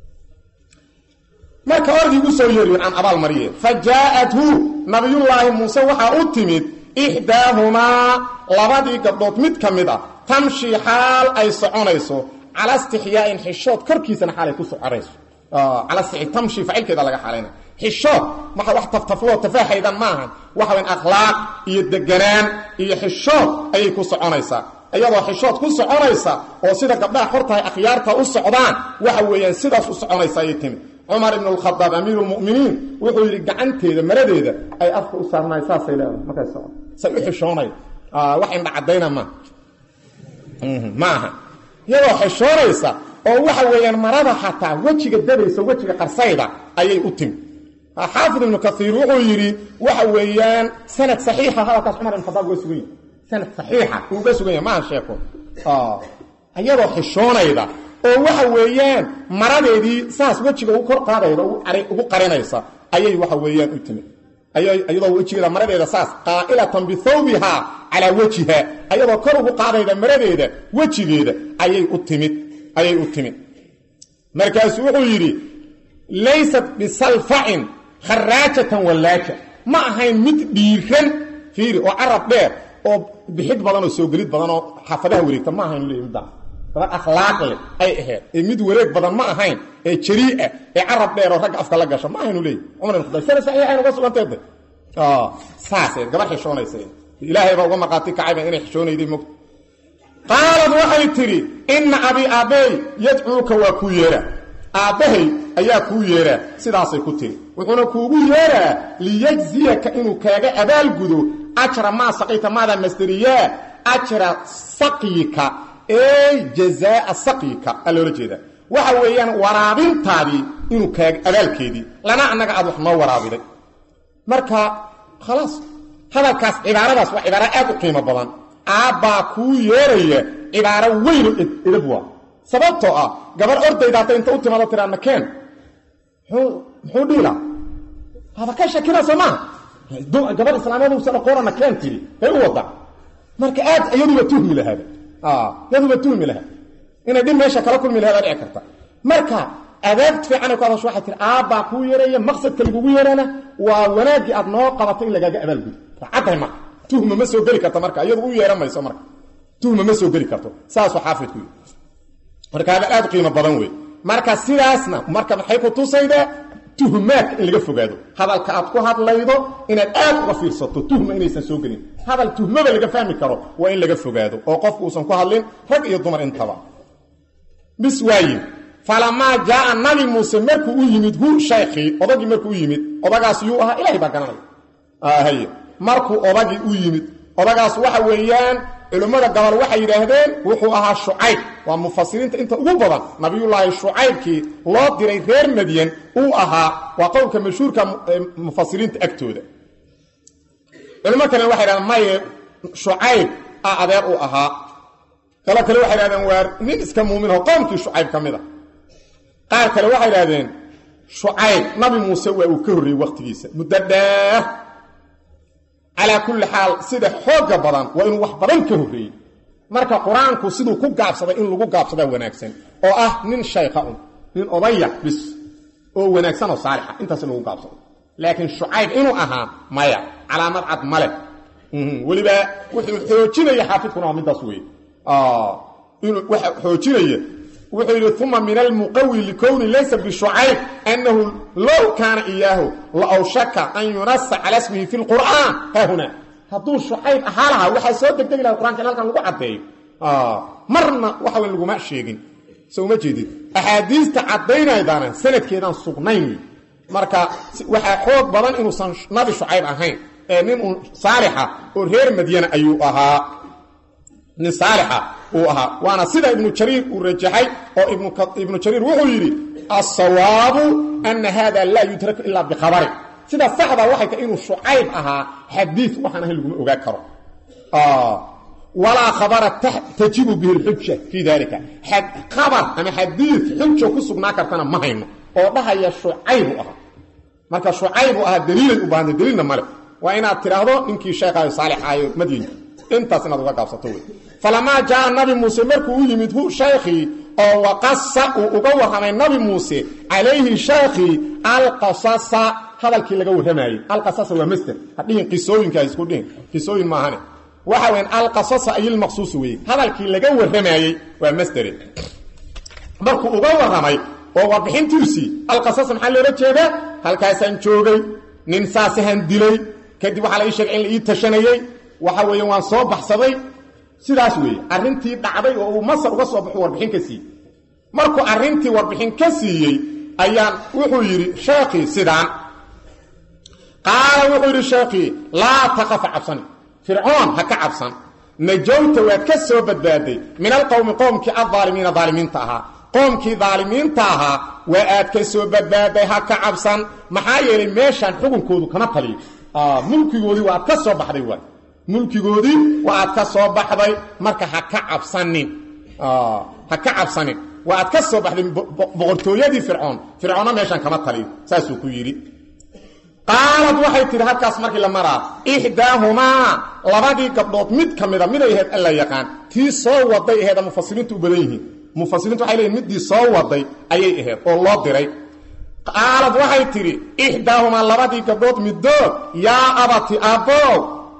marka ordii ugu soo yeeriyen aan abaal mariye fa jaaءathu nabiyullaahi muuse waxaa u timid ixdaahumaa labadii gabdhood mid ka mid ah tamshi xaal ay soconayso cala istixyaain xishood korkiisana xaalay ku soconayso cala tamshi facilkeeda laga xaalayna xishood waxa wax taftafloo tafaaxaydan maahan waxa weyn akhlaaq iyo deganaan iyo xishood ayay ku soconaysaa iyadoo xishood ku soconaysa oo sida gabdhaha xortahay akhyaarta u socdaan waxa weeyaan sidaas u soconaysa ayay timi cumar ibn alkhadaab amiiru lmuminiin wuxuu yidhi gacanteeda maradeeda ay afka u saarnaay saasay leedahay markay socon say u xishoonay wax indha caddayna ma ma aha iyadoo xishoonaysa oo waxa weeyaan marada xataa wejiga dabaysa wejiga qarsayda ayay u timi xaafid ibnu kaiir wuxuu yidhi waxa weeyaan sanad saxiixa hadalkaas cumar ibn khadaab uga sugan yahy sanad saxiixa uu uga sugan yahy maaha sheeko iyadoo xishoonayda oo waxa weeyaan maradeedii saas wejiga ugu kor qaadayda ugu qarinaysa ayay waxa weeyaan u timid iyadoo wejigeeda maradeeda saas qaa'ilatan bithawbiha calaa wejiha ayadoo kor ugu qaadayda maradeeda wejigeeda ayay u timid ayay u timid markaasuu wuxuu yidhi laysat bisalfacin kharaajatan wallaaja ma ahayn mid dhiiran fiiri oo carab dheer oo bixid badan oo soo gelid badan oo xaafadaha wareegta ma ahayn leey middaas dabad akhlaaq leh ay ahayd ee mid wareeg badan ma ahayn ee jarii'a ee carab dheer oo ragga afka la gasha ma ahaynu leey cumar ibn khadaab sana saxiixayn uga suganteed saasay gabar xishoonaysa ilaahay baa uga marqaati kacayba inay xishoonayday mogta qaalad waxay tidhi inna abii aabbey yadcuuka waa kuu yeeraa aabbahay ayaa kuu yeeraa sidaasay ku tiri wuxuuna kuugu yeeraa liyajziyaka inuu kaaga abaalgudo ajra maa saqayta maadaa masderiyaa ajra saqyika ey jazaa'a saqyika aa loola jeedaa waxa weeyaan waraabintaadii inuu kaaga abaalkeedii lana annaga aad wax noo waraabiday marka khalaas hadalkaas cibaaradaas waa cibaaro aad u qiimo badan aabbaa kuu yeeraya cibaaro weyno edab waa sababtoo ah gabar ordayda hadday inta u timaado tiraa nakeen muxuu dhiila haba ka shakina soo maaha gabar islaamyaduusan aqoona nakeen tiri bay u waddaa marka aad iyaduba tuhmi lahaaba iyaduba tuhmi lahaa inay dhib meesha kala kulmi lahaada dhici karta marka adaab fiicanay ku hadasho waxay tihi aabbaa kuu yeeraya maqsadka lagugu yeerana waa wanaaggii aad noo qabato in lagaaga abaalgudo caddahay marka tuhma ma soo geli karta marka iyadu u yeehan mayso marka tuhma ma soo geli karto saasuu xaafidku yii marka hadal aad u qiimo badan wey marka sidaasna marka maxay ku tusayde tuhmaadka in laga fogaado hadalka aad ku hadlaydo inaad aad uga fiirsato tuhma inaysan soo gelin hadal tuhmaba laga fahmi karo waa in laga fogaado oo qofku uusan ku hadlin rag iyo dumar intaba bis waaye falamaa jaaa nabi muuse markuu u yimid hu shaykhii odagii markuu u yimid odagaas yuu ahaa ilahay baa garanaya hay markuu odagii u yimid odagaas waxa weeyaan culimmada gobol waxay yidhaahdeen wuxuu ahaa shucayb waa mufasiriinta inta ugu badan nabiyullaahi shucaybkii loo diray reer madyan uu ahaa waa qowlka mashhuurka mufasiriinta agtooda culimo kale waxay yidhahdeen maye shucayb a adeer uu ahaa qolo kale waxay yidhahdeen waa nin iska muuminoo qoomkii shucayb ka mid a qaar kale waxay yidhahdeen shucayb nabi muuse waa uu ka horreeyey wakhtigiisa muddo dheer calaa kulli xaal sida xooga badan waa inuu wax badan ka horreeyey marka qur-aanku siduu ku gaabsaday in lagu gaabsadaa wanaagsan oo ah nin shaykha un nin odaya bis oo wanaagsan oo saalixa intaas in lagu gaabsado laakiin shucayb inuu ahaa maya calaamad cad male weliba wuxuu xoojinaya xaafidkuna waa midaas wey inuu waxa xoojinaya wuxuu yidhi uma min almuqawi likowni laysa bishucayb annahu low kaana iyaahu la awshaka an yunasa cala smihi fi lqur'aan haahuna hadduu shucayb ahaa lahaa waxaa soo degdegi laha qur'anka in halkan lagu caddeeyo marna waxa weyn laguma sheegin so uma jeedid axaadiista caddaynaydaana sanadkeedaan sugnayn marka waxaa xoog badan inuusan nabi shucayb ahayn ee nin un saalixa oo reer madyana ayuu ahaa nin saalixa uu ahaa waana sida ibnu jariir uu rajaxay oo ibnu jariir wuxuu yidhi asawaabu ana hada laa yudraku ilaa bikhabari sida saxda waxay tahay inuu shucayb ahaa xadiid waxaan ahayn laguma ogaa karo walaa khabara tajibu bihi lxuja fii dalika khabar ama xadiid xuja ku sugnaa kartana ma hayno oo dhahaya shucaybu ahaa marka shucaybu ahaa daliilay u baahanta daliilna male waa inaad tidhaahdo ninkii sheekaayo saalixaayo madyin intaas inaad uga gaabsato wey falamaa jaaa nabi muuse markuu u yimid hu shaykhii oo waqasa uu uga warramay nabi muuse calayhi shaykhii alqasasa hadalkii laga warramayey alqasasa waa master hadhihin qisooyinka isku dhihin qisooyin maahane waxa weyan alqasasa ayilmaqsuus weeye hadalkii laga warramayey waa mastere markuu uga warramay oo warbixintiisii alqasasa maxaa loola jeedaa halkaasaan joogay nin saasahan dilay kadib waxaa la ii sheegay in la ii tashanayey waxa weeye waan soo baxsaday sidaas weeye arrintii dhacday oo uu masar uga soo baxu warbixin ka siiyey markuu arrintii warbixin ka siiyey ayaan wuxuu yidhi sheekhii sidaan qaala wuxuu yidhi sheekhii laa taqafa cabsani fircoon ha ka cabsan najowta waad ka soo badbaaday min alqowmi qowmkii aaalimiina daalimiinta ahaa qoomkii daalimiinta ahaa waa aad ka soo badbaaday ha ka cabsan maxaa yeelay meeshaan xukunkoodu kama taliyo mulkigoodii waa aad ka soo baxday waay mulkigoodii waa aad ka soo baxday marka ha ka cabsanin ha ka cabsanin waa aad ka soo baxday boqortooyadii fircoon fircoonna meeshaan kama taliyo saasuu ku yidhi qaalad waxay tidhi halkaas markii la maraa ixdaahumaa labadii gabdhood mid ka mida miday ahayd alla yaqaan tii soo waday aheeda mufasiriintu u badan yihiin mufasiriintu waxay leeyihin middii soo waday ayay ahayd oo loo diray qaalad waxay tidhi ixdaahumaa labadii gabdhood middood yaa abati aabbow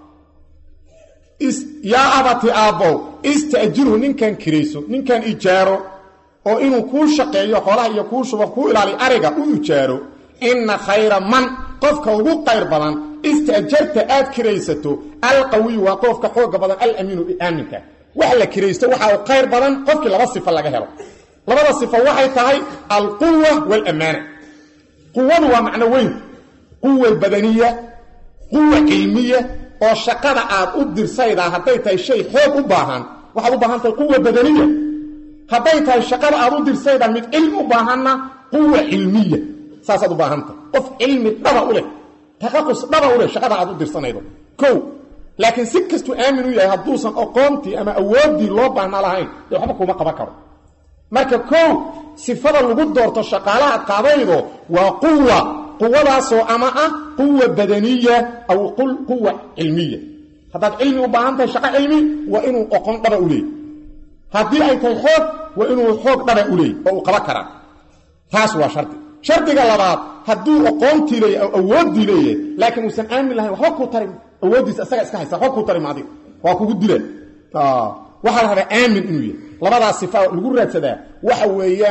yaa abati aabbow ista'jirhu ninkan kirayso ninkan ijaaro oo inuu kuu shaqeeyo xoolaha iyo kuu shubo kuu ilaaliyo ariga u ijaaro inna khayra man qofka ugu qayr badan ista'jarta aad kiraysato alqawiyu waa qofka xooga badan alamiinu aaminka wax la kiraysto waxa uu qayr badan qofkii laba sifo laga helo labada sifo waxay tahay alquwa walammaana quwadu waa macno weyn quwa badaniya quwa cilmiya oo shaqada aad u dirsaydaa hadday tahay shay xoog u baahan waxaad u baahan tahay quwa badaniya hadday tahay shaqada aad u dirsaydaa mid cilmi u baahanna quwa cilmiya saasaad u baahan tahay qof cilmi dhaba u leh taqaqus dhaba u leh shaqada aad u dirsanaydo kow laakiin si kastuu aamin u yahay hadduusan aqoontii ama awooddii loo baahna lahayn dee waxba kuma qaban karo marka kow sifada lagu doorto shaqaalaha qaadaydo waa quwa quwadaasoo ama ah quwa badaniya aw quwa cilmiya haddaad cilmi u baahan tahay shaqo cilmi waa inuu oqon dhaba u leey haddii ay tahay xoog waa inuu xoog dhaba u leey oo uu qaban karaa taas waa shardi shardiga labaad hadduu aqoontii leeya o awooddii leeyahay laakiin uusan aamin lahayn waxba kuu tarim awooddiisa isaga iska haysa waxba kuu tarim adiga waa kugu dila waxaa la rabaa aamin inuu yahay labadaas sifa lagu raadsadaa waxa weeyaan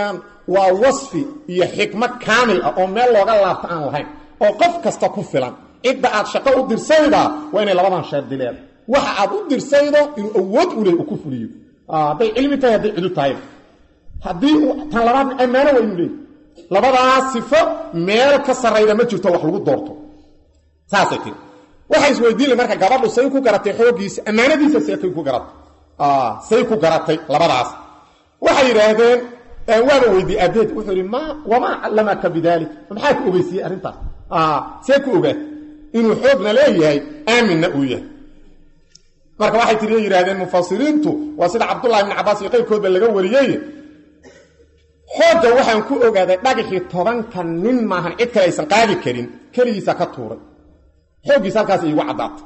waa wasfi iyo xikmo kaamil ah oo meel looga laabto aan lahayn oo qof kasta ku filan cidda aad shaqo u dirsaydaa waa inay labadan shardi leeda waxa aad u dirsaydo inuu awood u leh uu ku fuliyo hadday cilmi tahay hadday cidu tahay haddii tan labaadna ammaano waa inuu leeyahy labadaas sifo meel ka sarrayda ma jirto wax lagu doorto saasay tiri waxay isweydiinle marka gabadhu say ku garatay xooggiisa ammaanadiisa seekay ku garatay say ku garatay labadaas waxay yidhaahdeen waaba weydiye abeed wuxuu yidhi ma wamaa callamaka bidaalik maxaa ku ogeysiiyey arrintaas see ku ogaat inuu xoogna leeyahay aaminna uu yahay marka waxay tiri yidhahdeen mufasiriintu waa sida cabdullahi ibni cabaas iyo qayrkoodba laga wariyey xoogga waxaan ku ogaaday dhagaxii tobanka nin maahan cid kale aysan qaadi karin keligiisa ka tuuray xooggiisa halkaas iigu caddaatay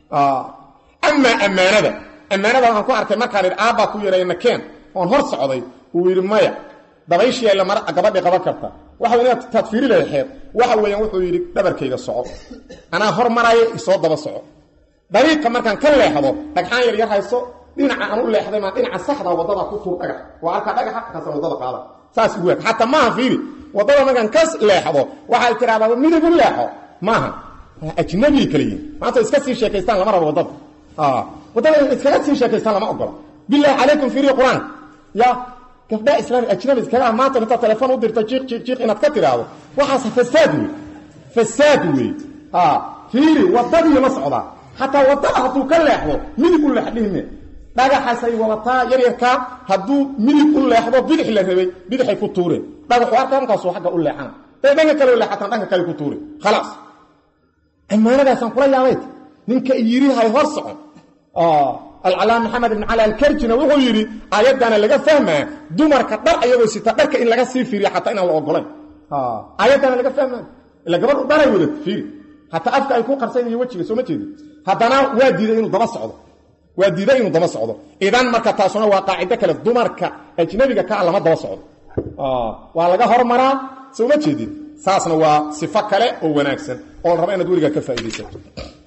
amaa ammaanada ammaanada waxaan ku arkay markaan idhi aabbaa ku yidhay nakeen oon hor socday uu yidhi maya dabayshii ayla mar gabadhii qaban karta waxa inaad taadfiiri lahayd waxa weeyaan wuxuu yidhi dhabarkayga soco anaa hor maraya isoo daba soco dariiqa markaan ka leexdo dhagxaan yar yar hayso dhinaca aan u leexday maa dhinaca saxda waddada ku tuur dhagax waa arkaa dhagaxa kaasa waddada qaada saas ugu waag xataa maaha fiiri waddada markaan ka leexdo waxaad tiraahdaa midib u leexo maaha ajnabigay kala yihin maanta iska sii sheekaystaan lama rabo waddada waddada iskaga sii sheekaystaan lama ogola bilaahi calaykum fiiri qur-aan ya gabdhaa islaami ajnabi iskaga maanta intaad telefoon u dirta jiiq jiiq jiiq inaad ka tiraahdo waxaas fasaad wey fasaad wey fiiri waddadii la socdaa xataa waddada hadduu ka leexdo midib u leex dhihime dhagaxaasay wadataa yaryarkaa hadduu midib u leexdo bidix la rabay bidixay ku tuureen dhagaxu arkaa markaasuu agga u leexana day dhanka kale u leexataan dhanka kale ku tuure khalaas ammaanadaasaan kula yaabayt ninka yidhi hay hor socon alcalaam maxamed ibn cali alkarjina wuxuu yidhi aayaddaana laga fahmaa dumarka dhar ayagoo sita dharka in laga sii fiiriya xataa inaan la ogolayn aayaddaana laga fahmaa ila gabadhu dharay wada fiiri hataa afka ay ku qarsan iyo wejiga soo ma jeedi haddana waa diiday inuu daba socdo waa diiday inuu daba socdo idan marka taasuna waa qaacido kale dumarka ajnabiga ka lama daba socdo waa laga hormaraa soo ma jeedin saasna waa sifo kale oo wanaagsan oo la raba inaad weligaa ka faa'iidaysato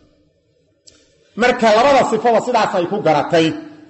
marka labada sifada sidaas ay ku garatay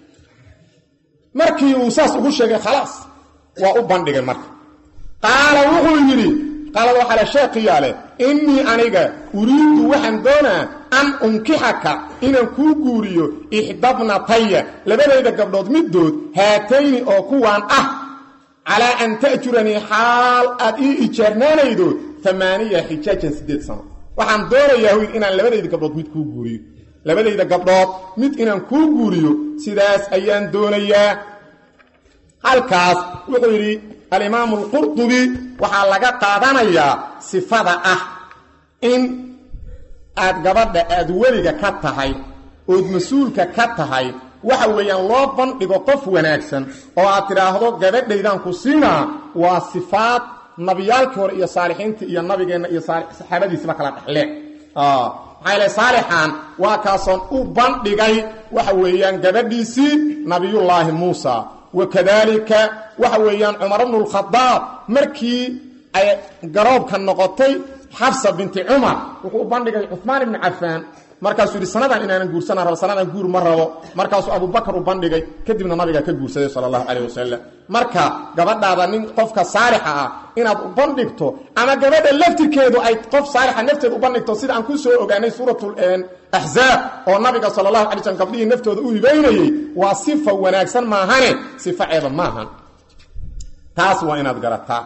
markii uu saas ugu sheegay khalaas waa u bandhigay marka qaala wuxuu yidhi qaalad waxaa le sheekhiyaale innii aniga uriiddu waxaan doonaa an unkixaka inaan kuu guuriyo ixdabnataya labadayda gabdhood middood haatayni oo kuwaan ah calaa an ta'juranii xaal aad ii ijaarnaanaydo amaaniya xijaajan siddeed sano waxaan doonayaa hoyd inaan labadayda gabdhood mid kuu guuriyo labadayda gabdhood mid inaan kuu guuriyo sidaas ayaan doonayaa halkaas wuxuu yidhi alimaamu alqurdubi waxaa laga qaadanayaa sifada ah in aad gabadha aad weliga ka tahay ood mas-uulka ka tahay waxa weeyaan loo bandhigo qof wanaagsan oo aad tidhaahdo gabadhaydaan ku siinaa waa sifaad nabiyaalkii hore iyo saalixiintii iyo nabigeenna iyo saxaabadiisba kala dhexleen maxaa yale saalixan waa kaasoon u bandhigay waxa weeyaan gabadhiisii nabiyullaahi muusa wakadaalika waxa weeyaan cumar bnu lkhadaab markii ay garoobka noqotay xabsa binti cumar wuxuu u bandhigay cumaan ibni cafaan markaasuu yidhi sanadan inaanan guursana rabo sanadan guur ma rabo markaasuu abubakar u bandhigay kadibna nabiga ka guursaday sala allahu calayh wasalam marka gabadhaada nin qofka saalixa ah inaad u bandhigto ama gabadha laftirkeedu ay qof saalixa nafteeda u bandhigto sida aan ku soo ogaanay suuratul axzaab oo nabiga sala allahu alay slm gabdhihii naftooda u hibaynayey waa sifa wanaagsan maahane sifa ceeba maahan taas waa inaad garataa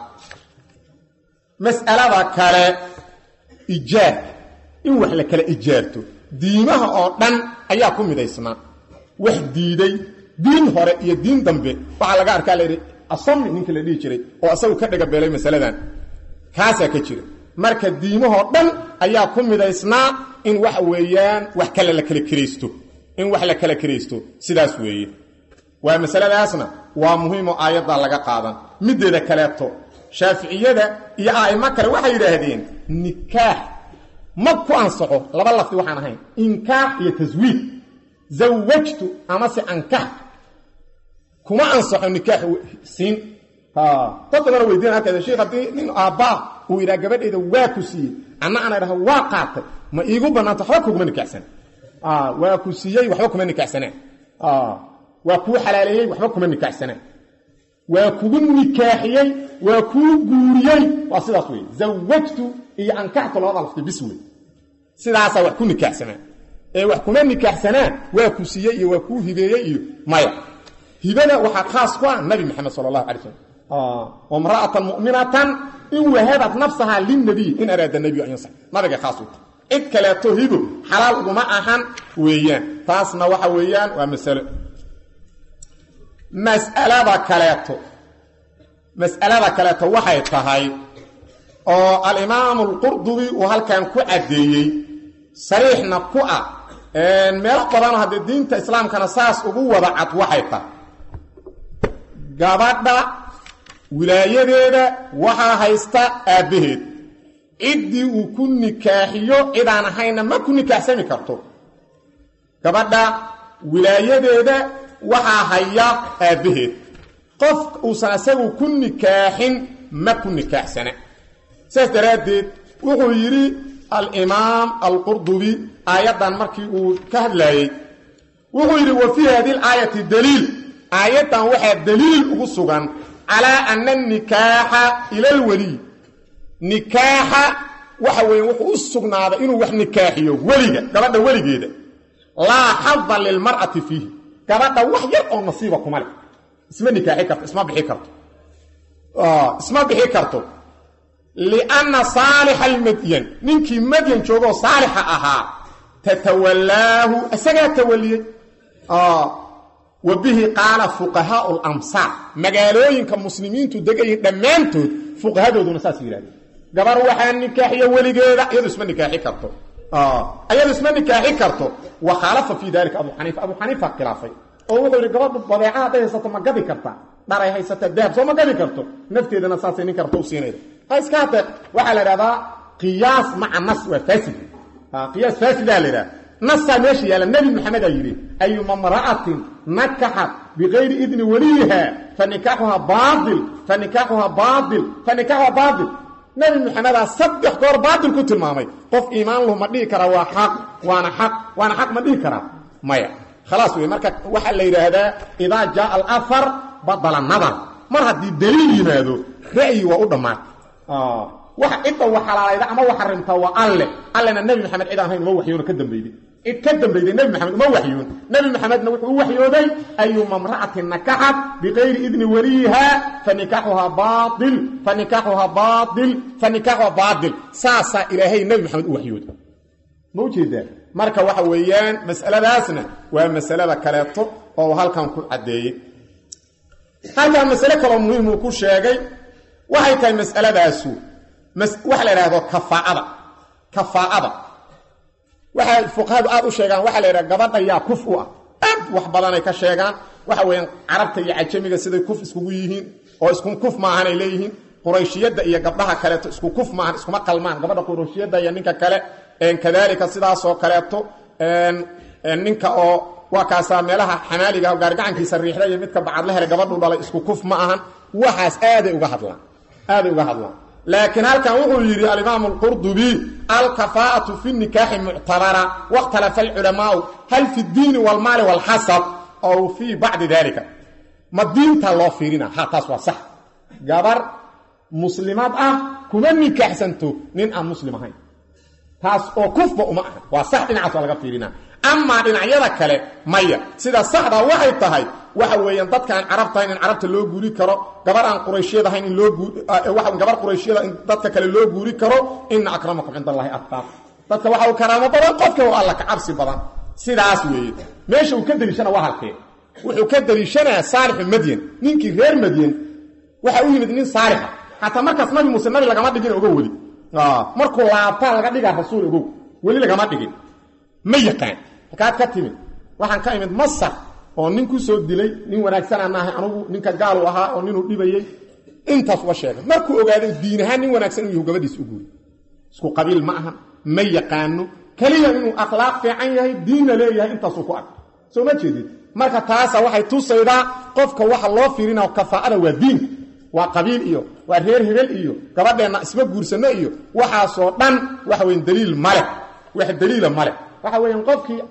mas'alada kale ijaar in wax la kala ijaarto diimaha oo dhan ayaa ku midaysnaa wax diiday diin hore iyo diin dambe waxaa laga arkaa layidhi asami ninka la dhihi jiray oo asagu ka dhagabeelay masaladan kaasaa ka jira marka diimahoo dhan ayaa ku midaysnaa in waxa weeyaan wax kale la kala kiraysto in wax la kala kiraysto sidaas weeye waa masaladaasna waa muhiimoo aayaddaa laga qaadan middeeda kaleeto shaaficiyada iyo a'imo kale waxay yidhaahdeen nikaax ma ku ansaxo laba lafdi waxaan ahayn inkaax iyo taswiid zawajtu amase ankaxtu kuma ansaxo nikaax siin dad badana weydiina halkeeda sheikh haddii nin aabbaa uu yidhaha gabadhayda waa ku siiyey anna ana idhaha waa qaatay ma iigu bannaanta waxba kuguma nikaxsana waa ku siiyey waxba kuma nikaxsanaan waa kuu xalaaleeyey waxba kuma nikaxsanaan waa kugu nikaaxiyey waa kuu guuriyey waa sidaas wey zawajtu iyo ankaxtu labada lafti bis wey sidaasaa wax ku nikaaxsanaa ee wax kuma nikaaxsanaa waa ku siiyey iyo waa kuu hibeeyey iyo maya hibada waxaa khaas ku ah nabi maxamed sala allahu alay slam wamra'atan mu'minatan in wahabat nafsahaa lilnabiy in araada nabiyu an yansax nabiga khaas u tahay cid kaleeto hibo xalaal uguma ahan weeyaan taasna waxa weeyaan waa masalo mas'alada kaleeto mas'alada kaleeto waxay tahay oo alimaamu alqurdubi uu halkan ku caddeeyey sariixna ku ah meelo badanoo haddee diinta islaamkana saas ugu wada cad waxay tahay gabadha wilaayadeeda waxaa haysta aabbaheed ciddii uu ku nikaaxiyo cidaan ahayna ma ku nikaaxsami karto gabadha wilaayadeeda waxaa haya aabbaheed qof uusan asagu ku nikaaxin ma ku nikaaxsana saas daraaddeed wuxuu yidhi alimaam alqurdubi aayaddan markii uu ka hadlaayey wuxuu yidhi wa fii hadi laayati daliil aayaddan waxaa daliil ugu sugan calaa ana anikaaxa ila alweliy nikaaxa waxa weeye wuxuu u sugnaaday inuu wax nikaaxiyo weliga gabadha weligeeda laa xada lilmar'ati fiihi gabadha wax yar oo nasiiba kuma leh isma nikaaxi karto isma bixi karto isma bixi karto lianna saalixa almadyan ninkii madyan joogoo saalixa ahaa tatawallaahu isagaa tawaliyey wa bihi qaala fuqahaau lamsaar magaalooyinka muslimiintu degayihin dhammaantood fuqahadooduna saas yidhahdeen gabar waxaa nikaaxiyo weligeeda iyadu isma nikaaxi karto iyadu isma nikaaxi karto wa khaalafa fii dalika abu xaniifa abu xaniifa khilaafay oo wuxuu yidhi gabadhu badeeca hadday haysato ma gadi kartaa dharay haysata dahab soo ma gadi karto nafteedana saasay nin karta u siinayda ha iska hate waxaa la idhahdaa qiyaas maca nas waa faasid qiyaas faasidaa la idhaha nasaa meesha yaalla nebi maxamed aa yidhi ayuma mra'atin nakaxat bikayri idni waliyiha fanikaaxuha baail fanikaaxuha baail fanikaaxuha baail nebi maxamedaa saddex goor baatil ku tilmaamay qof iimaan lahu ma dhihi karaa waa xaq waana xaq waana xaq ma dhihi karaa maya khalaas wey marka waxaa la yidhaahdaa idaa jaaa alafar badala nadar mar haddii daliil yimaado ra'yi waa u dhammaatay waxa cidda wa xalaalayda ama wa xarimtaa waa alle allena nebi maxamed cid aan hayn uma waxyoona ka dambeyday cid ka dambeyday nebi maxamed uma waxyoon nebi maxamedna wuxuu u waxyooday ayuma mra'atin nakaxat bikayri idni waliyiha fanikaaxuhaa baail fanikaaxuhaa baail fanikaaxuhaa baail saasaa ilaahay nebi maxamed u waxyooday ma ujeedaa marka waxa weeyaan mas'aladaasna waa masalada kaleeto oo uu halkan ku caddeeyey halkan masale kaloo muhiim uu ku sheegay waxay tahay mas'aladaasu waxa la idhahdo kafaa'ada kafaa'ada waxay fuqahadu aad u sheegaan waxaa la yidhaha gabadha yaa kuf u ah aad wax badanay ka sheegaan waxa weeyaan carabta iyo cajamiga siday kuf iskugu yihiin oo isku kuf maahanay leeyihiin qurayshiyadda iyo gabdhaha kaleeto isku kuf maahan iskuma qalmaan gabadha qurayshiyadda iyo ninka kale kadaalika sidaasoo kaleeto ninka oo waa kaasaa meelaha xamaaliga gaargacankiisa riixda iyo midka bacadla hele gabadhu dhalay isku kuf ma ahan waxaas aaday uga hadlaan aaday uga hadlaan laakiin halkan wuxuu yidhi alimaamu alqurdubi alkafaa'atu fi nikaaxi muctabara wakhtalafa alculamaau hal fi ddiini walmaali walxasab ow fii bacdi dalika ma diinta loo fiirina ha taas waa sax gabar muslimad ah kuma nikaaxsanto nin aan muslim ahayn taas oo kufba uma aha waa sax dhinacaas waa laga fiirina amaa dhinacyada kale maya sida saxda waxay tahay waxa weeyaan dadka aan carabta ahayn in carabta loo guuri karo gabar aan qurayshiyad ahayn in loo gabar qurayshiyada in dadka kale loo guuri karo ina akramakum cind allahi atqaaq dadka waxa uu karaamo badan qofka oo alla ka cabsi badan sidaas weeye meesha uu ka deliishana waa halkee wuxuu ka deliishanaa saalixu madyan ninkii reer madyan waxa u yimid nin saalixa xataa markaas nabi muuse nabi lagama dhigin ogo weli markuu laabtaa laga dhigaa rasuul ogow weli lagama dhigin ma yaqaan halkaad ka timid waxaan ka imid masar oo nin ku soo dilay nin wanaagsanaan ahay anugu ninka gaalu ahaa oo ninuu dhibayey intaas uga sheegay markuu ogaaday diin ahaan nin wanaagsan inuu yahu gabadhiis u guuri isku qabiil ma ahan ma yaqaano keliya inuu akhlaaq fiican yahay diinna leeyahay intaasuu ku ark soo ma jeedid marka taasa waxay tusaydaa qofka waxa loo fiirinao kafaa'ada waa diinka waa qabiil iyo waa reer hebel iyo gabadheenna isma guursanno iyo waxaasoo dhan waxa weyn daliil male wax daliila male waxa weeyaan qofkii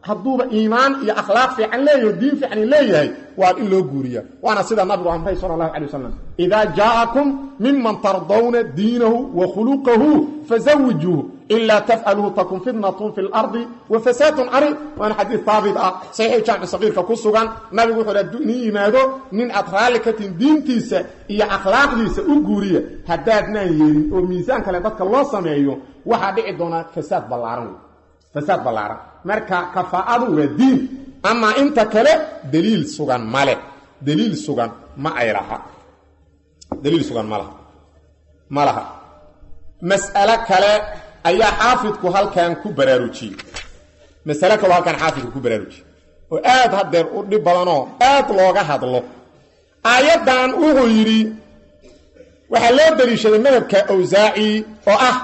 hadduuba iimaan iyo akhlaaq fiican leeyahy o diin fiican leeyahay waa in loo guuriya waana sida nabigu amray sala allahu calay wasalam idaa jaa'akum miman tardawna diinahu wa khuluqahu fazawijuuhu ilaa tafcaluhu takun fitnatun fi lardi wa fasaadun cariid waana xadiid haabit ah saxiix jaamic saqiirka ku sugan nabigu wuxuu hadduu inin yimaado nin aad raalli ka tihin diintiisa iyo akhlaaqdiisa u guuriya haddaadnaan yeelin oo miisaan kale dadka loo sameeyo waxaa dhici doonaa fasaad ballaaran wey fasaad ballaaran marka kafaa'adu waa diin amaa inta kale daliil sugan male daliil sugan ma ay laha daliil sugan ma laha ma laha mas'alo kale ayaa xaafidku halkan ku baraarujiyey masale kaloo halkan xaafidku ku baraarujiyey oo aad hadeer u dhib badanoo aad looga hadlo aayaddan wuxuu yidhi waxaa loo daliishaday madhabka awsaaci oo ah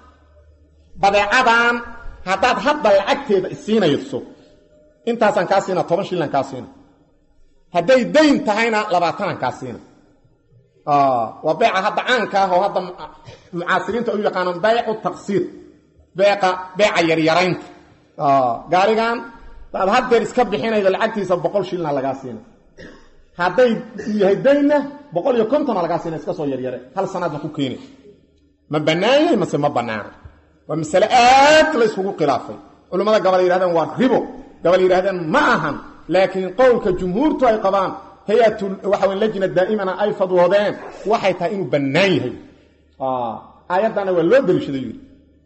badeecadan haddaad hadda lacagteeda isiinayso intaasaan kaa siina toban shillan kaa siina hadday dayn tahayna labaatanan kaa siina waa beeca hadda caanka ah oo hadda mucaasiriinta u yaqaanaan baycu taqsiir beeqa beeca yaryaraynta gaarigan daad haddeer iska bixinaydo lacagtiisa boqol shilna lagaa siina hadday yahay daynna boqol iyo kontona lagaa siina iska soo yaryare hal sanaadna ku keeni ma bannaan yahay mase ma bannaana waa masale aad la yskugu khilaafay culimmada gabal yihahdeen waa ribo gabal yidhahdeen ma ahan laakiin qowlka jumhuurtu ay qabaan hay-atu waxa wey lajna daa'imana ay fadwoodeen waxay tahay inuu bannaan yahay aayaddana waa loo deliishaday yidhi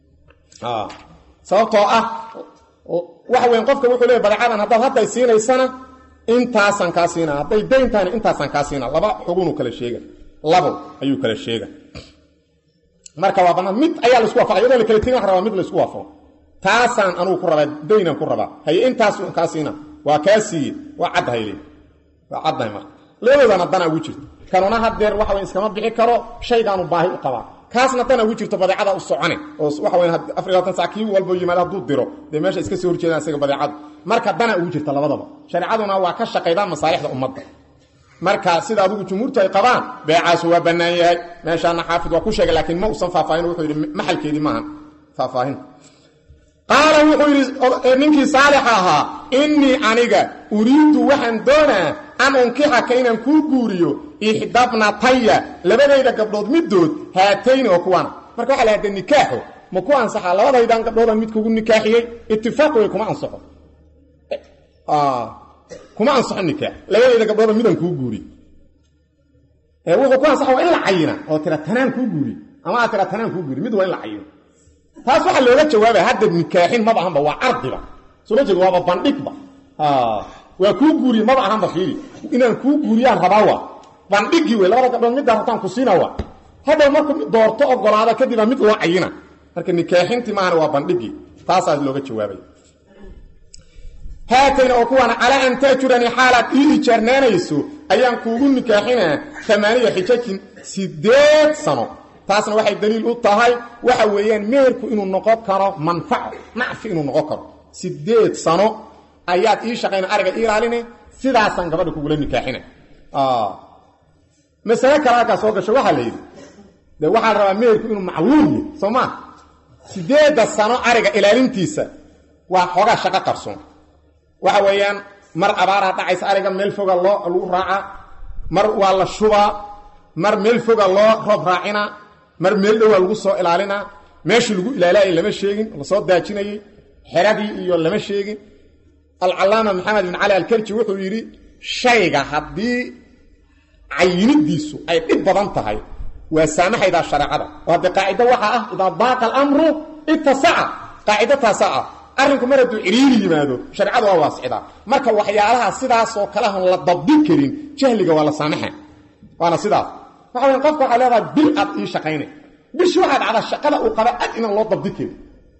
sababtoo ah waxa weyn qofka wuxuu leey badeecadan haddaad hadday siinaysana intaasaan kaa siina hadday dayn tahayna intaasaan kaa siina laba xugunuu kala sheega labo ayuu kala sheega marka waa bannaan mid ayaa laisku waafaqay iyadoo la kala tegin wax rabaa mid laisku waafaqo taasaan anugu ku rabaa daynan ku rabaa haye intaas kaa siina waa kaa siiye waa caddahay le waa caddahay marka labadoodana danaa ugu jirto kanuna hadeer waxa wey iskama bixi karo shaygaanu baahi u qabaa kaasna dana ugu jirto badeecada u socone oo waxa weya afar labaatan sac kii walbo yimaado hadduu diro dee meesha iska soo horjeedaan isaga badeecadu marka dana ugu jirta labadaba shareecaduna waa ka shaqaydaan masaalixda ummadda marka sida adigu jumhuurtu ay qabaan beecaasu waa bannaan yahay meeshaana xaafid waa ku sheegay laakiin ma usan faahfaahin wuxuu yidhi maxalkeedii maahan faahfaahin qaala wuxuu yidhi ninkii saalixa ahaa innii aniga uriiddu waxaan doonaa an unkixaka inaan kuu guuriyo ixdabnataya labadayda gabdhood middood haatayni oo kuwana marka waxa la hadee nikaaxo ma ku ansaxaa labadaydan gabdhoodaan mid kugu nikaaxiyey itifaaq wey kuma ansaxo kuma ansaxo nikaax labadayda gabdhooda midaan kuu guuriy wuxuu ku ansaxa waa in la cayina oo tira tanaan kuu guuriy ama aad tira tanaan kuu guuriy mid waa in la cayino taas waxaa looga jawaabaya hadda nikaaxin maba ahanba waa cardiba soo ma jeed waaba bandhigba waa kuu guuriye maba ahanba fiiri inaan kuu guuriyaan rabaa waa bandhigii wey labada gabdhood middaa rabtaan ku siina waa hadhow marku doorto ogolaada kadibaa mid loo cayina marka nikaaxintii maahana waa bandhigii taasaas looga jawaabay haatayna oo kuwaana calaa an taajuranii xaalaad ii ijaarnaanayso ayaan kuugu nikaaxinaa amaaniya xijajin sideed sano taasna waxay daliil u tahay waxa weeyaan meherku inuu noqon karo manfaco nacfi inuu noqon karo sideed sano ayaad ii shaqayna ariga ii ilaaline sidaasaan gabadha kugula nikaaxina masale kale halkaa soo gasho waxaa la yidhi de waxaa la rabaa meherku inuu macluum yahy soo maa sideedda sano ariga ilaalintiisa waa xoogaa shaqo qarsoon waxa weeyaan mar abaaraa dhacaysa ariga meel foga loo lagu raacaa mar waa la shubaa mar meel foga loo roob raacina mar meel dhowaa lagu soo ilaalinaa meeshii lagu ilaalaayo lama sheegin lasoo daajinayey xeradii iyo lama sheegin alcalaama maxamed bin cali alkerji wuxuu yidhi shayga haddii cayinidiisu ay dhib badan tahay waa saamaxaydaa shareecada oo haddii qaacido waxaa ah idaa daaqa alamru ittasaca qaacido taasaa ah arrinku mar hadduu ciriiri yimaado shareecada waa waasicdaa marka waxyaalaha sidaasoo kalehon la dabdi karin jahliga waa la saamaxa waana sidaas waxa weya qofka waxaa leedahay bil aad ii shaqaynay bishi waxaa dhacdaa shaqada uu qaba ad inaan loo dabdi karin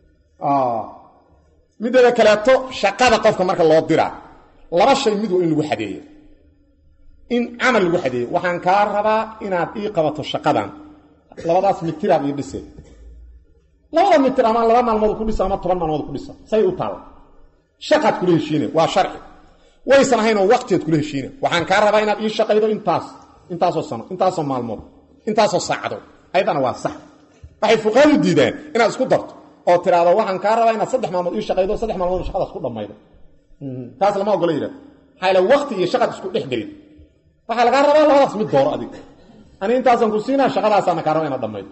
mideeda kaleeto shaqada qofka marka loo diraa laba shay mid waa in lagu xadeeyo in camal lagu xadeeyo waxaan kaa rabaa inaad ii qabato shaqadan labadaas mitiraad ii dhise labada mitir ama laba maalmood ku dhisa ama toban maalmood ku dhisa say u taalla shaqaad kula heshiine waa sharci waysan ahayn oo waqtiaad kula heshiine waxaan kaa rabaa inaad ii shaqaydo intaas intaasoo sano intaasoo maalmood intaasoo saacdood ayadana waa sax waxay fuqaadu diidaan inaad isku darto oo tiraahdo waxaan kaa rabaa inaad saddex maalmood ii shaqaydo saddex maalmood shaqadaas ku dhammaydo taas lama ogola yidhahdo maxaa ila wakti iyo shaqad isku dhex gelin waxaa lagaa rabaa labadaas mid dooro adig ani intaasaan ku siinaa shaqadaasaana kaa raba inaad dhammaydo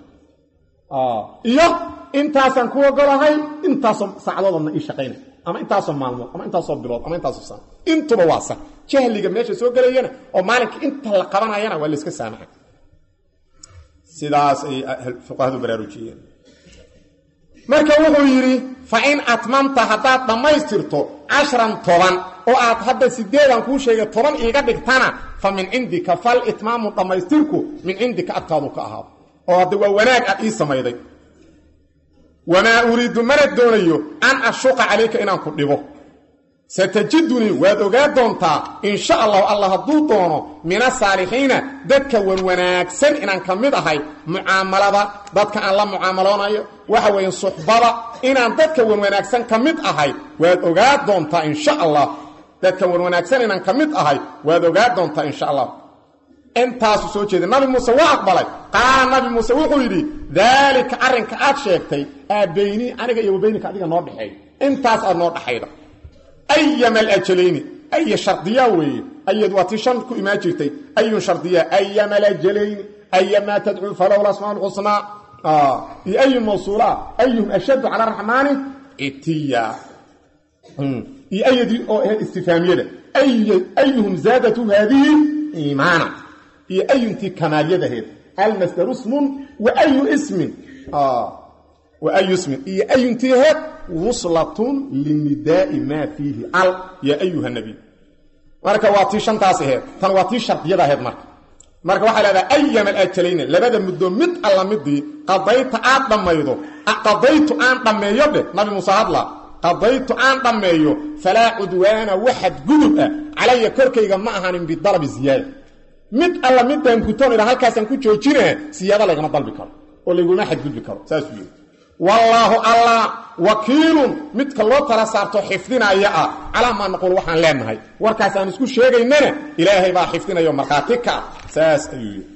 iyo intaasaan ku ogolahay intaasoo saacadoodadna ii shaqaynay ama intaasoo maalmood ama intaasoo bilood ama intaasoo sano intuba waa sax jahliga meesha soo gelayana oo maalinka inta la qabanayana waa layska saamaxa sidaas ay fuqahadu baraarujiyeen marka wuxuu yidhi fa in atmamta haddaad dhammaystirto cashran toban oo aad hadda sideedan kuu sheegay toban iiga dhigtana fa min cindika fal itmaamu dhammaystirku min cindika agtaadu ka ahaado oo hadda waa wanaag aad ii samayday wamaa uriidu mana doonayo an ashuqa calayka inaan ku dhibo satajidunii waad ogaa doontaa in sha allahu allah hadduu doono min asaalixiina dadka wanwanaagsan inaan ka mid ahay mucaamalada dadka aan la mucaamaloonayo waxa weeye suxbada inaan dadka wanwanaagsan ka mid ahay waad ogaa doontaa insha allah dadka wanwanaagsan inaan ka mid ahay waad ogaa doontaa insha allah intaasu soo jeeday nabi muuse waa aqbalay qaala nabi muuse wuxuu yidhi daalika arrinka aad sheegtay aabayni aniga iyo wabaynika adiga noo dhexeey intaas aad noo dhaxayda ayama alajalayni aya shardiyaa weeye ayad waa tii shan ku imaan jirtay ayun shardiyaa ayama alajalayni ayamaa tadcuu falow lasmaa lxusnaa iyo ayun mawsuulaa ayuhum ashaddu cala araxmaani itiya iyo ayadii oo ahayd istifaamiyada ayuhum zaadatu haadihi iimaana iyo ayuntii kamaalyadaheed almasdaru ismun wa ayu ismin wa ayu ismin iyo ayuntii aheed wuslatun linidaai maa fiihi al ya ayuha nabiy marka waa tii shantaas aheed tan waa tii shardiyada aheed marka marka waxaa leedaha ayama alajalayna labada muddo mid alla midii qadayta aad dhammaydo qadaytu aan dhammeeyo dheh nabi muuse hadla qadaytu aan dhammeeyo falaa cudwaana waxad gudub ah calaya korkayga ma ahanin bidalabi ziyaada mid alla midaan gutoon idha halkaasaan ku joojinaa siyaada laygama dalbi karo oo layguma xadgudbi karo saasuu yidhi wallaahu allah wakiilun midka loo tala saarto xifdinaya ah calaa maa naquul waxaan leenahay warkaas aan isku sheegaynana ilaahay baa xifdinayo markhaati ka saas ayuu yidhi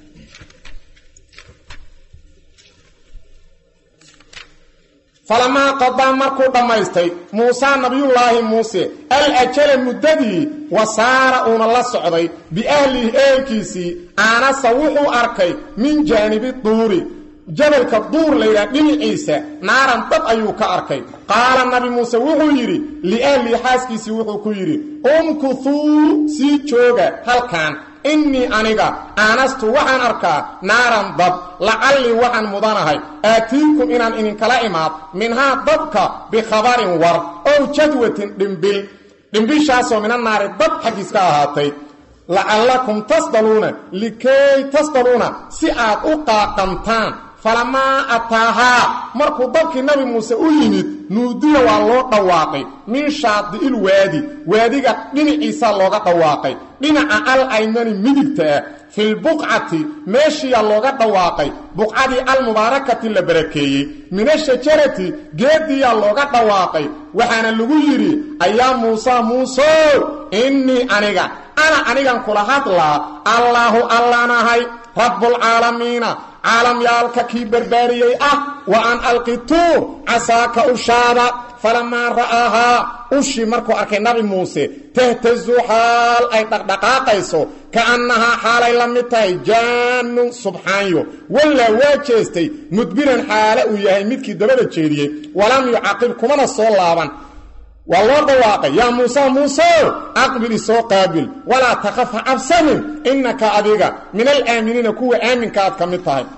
falamaa qadaa markuu dhammaystay muusaa nabiyullaahi muuse al ajala muddadii wa saara uuna la socday biahlihi ehelkiisii aanasa wuxuu arkay min jaanibi duuri jabalka duur layidhaha dhinaciisa naaran dab ayuu ka arkay qaala nabi muuse wuxuu yidhi liahlii xaaskiisii wuxuu ku yidhi umkuthuu sii jooga halkan innii aniga aanastu waxaan arkaa naaran dab lacallii waxaan mudanahay aatiikum inaan idinkala imaad minhaa dabka bikhabarin war ow jadwatin dhimbil dhimbishaasoo mina naari dab xaggiis ka ahaatay lacallakum tasdaluuna likay tasdaluuna si aad u qaaqantaan falamaa ataahaa markuu dabkii nabi muuse u yimid nuudiya waa loo dhawaaqay min shaadi'il waadi waadiga dhinaciisaa looga dhawaaqay dhinaca al aymani midigta ah filbuqcati meeshiyaa looga dhawaaqay buqcadii almubaarakati la barakeeyey min ashajarati geediyaa looga dhawaaqay waxaana lagu yidhi ayaa muusa muusow innii aniga ana anigan kula hadlaa allaahu allaanahay rabbulcaalamiina caalamyaalka kii barbaariyey ah wa an alqi tuur casaaka ushaada falamaa ra'aahaa ushii markuu arkay nabi muuse tahtazu xaal ay dhaqdhaqaaqayso ka'annahaa xaalay la mid tahay jaannun subxaanyo wallaa waa jeestay mudbiran xaale uu yahay midkii dabada jeediyey walam yucaqib kumana soo laaban waa loo dhawaaqay yaa muuse muuse aqbil isoo qaabil walaa takhaf ha cabsanin innaka adiga min alaaminiina kuwa aaminka aad ka mid tahay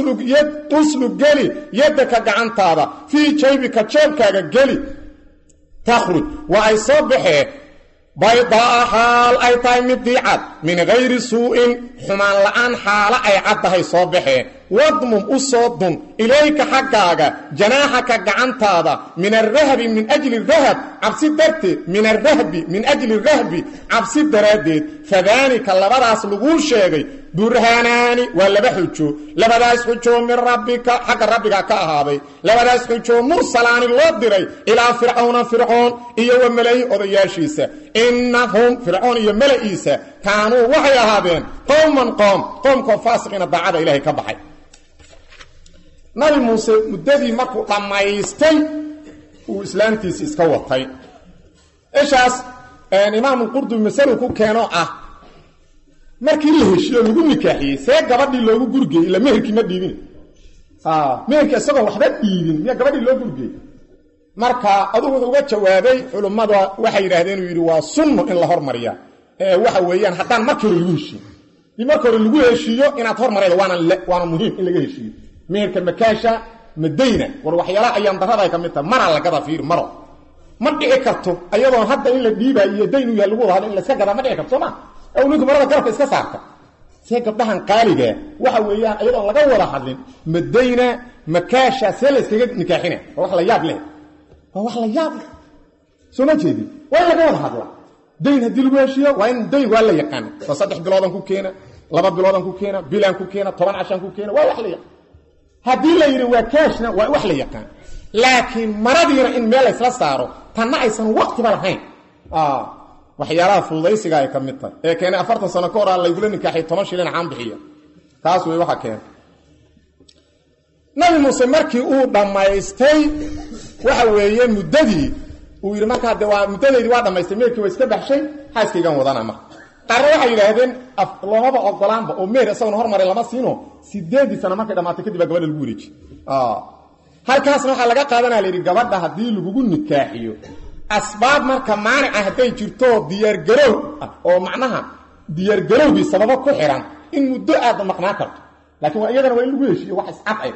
uslug geli yaddaka gacantaada fii jaybika jeebkaaga geli takhruj waa ay soo baxee baydaa'a xaal ay tahay mid diicad min hayri suu'in xumaan la'aan xaalo ay caddahay soo baxee wadmum u soo dun ilayka xaggaaga janaaxaka gacantaada min arahbi min ajli rahab cabsi darteed min arahbi min ajli rahbi cabsi daraaddeed fadaanika labadaas laguu sheegay burhaanaani waa laba xujo labadaas xujoo min rabbika xagga rabbiga ka ahaaday labadaas xujoo mursalaani loo diray ilaa fircawna fircoon iyo wa malayi odayaashiisa innahum fircoon iyo mala'iisa kaanuu waxay ahaadeen qowman qoom qoomkoo faasiqiina daacada ilaahay ka baxay nabi muuse muddadii markuu dhammaystay uu islaamtiisi iska watay eshaas imaamulqurdubi masalu ku keenoo ah markii la heshiyo lagu nikaaxiyey see gabadhii loogu gurgeyey ila meherkii ma dhiibin meherkii isagoo waxba dhiibin miya gabadhii loo gurgeey marka adugu wuxuu uga jawaabay culummada waxay yidhaahdeen uu yidhi waa sunno in la hormariya waxa weeyaan haddaan markii hore lagu heshiiyo dii marka hore lagu heshiiyo inaad hormarayda waana waana muhiim in laga heshiiyo meherka makaasha madayna war waxyaalaha ayaan darada ay ka mid tahay maraa lagada fiir maro ma dhici karto ayadoon hadda in la dhiibaayo iyo dayn u yahay lagu wada hadlo in la iska gadaa ma dhici karto soo ma aw ninku marada garabka iska saarta see gabdhahan qaaligaa waxa weeyaan ayadoon laga wada hadlin madayna makaasha see la iskaga nikaaxina waa wax la yaab leh waa wax la yaab leh soo ma jeedin waa in laga wada hadla dayn haddii lagu heshiiyo waa in dayn waa la yaqaana waa saddex biloodan ku keena laba biloodan ku keena bilaan ku keena toban cashan ku keena waa wax la yaqaan haddii la yidhi waa kaashna waa wax la yaqaan laakiin maradiina in meel laysla saaro tanna aysan waqtiba lahayn waxyaalaha fududaysiga ay ka mid tahay ee keenay afartan sano ka hor aa laygula nikaaxiy toban shilin caan bixiya taas wey waxa keenay nabi muuse markii uu dhammaystay waxa weeye muddadii uu yidhi markaa de waa muddadeydii waa dhamaystay meerkii waa iska baxshay xaaskaygan wadana marka qaarna waxay yidhaahdeen loomaba ogolaanba oo meer isagoon hormaray lama siino sideedii sano markay dhamaatay kadib baa gabadha lagu wareejiy halkaasna waxaa laga qaadanaya layidhi gabadha haddii lagugu nikaaxiyo asbaab marka maanica hadday jirto diyaargarow ah oo macnaha diyaargarowgii sababo ku xihan in muddo aada maqnaan karto laakiin waa iyadana waa in lagu heshiiyo wax iscadcay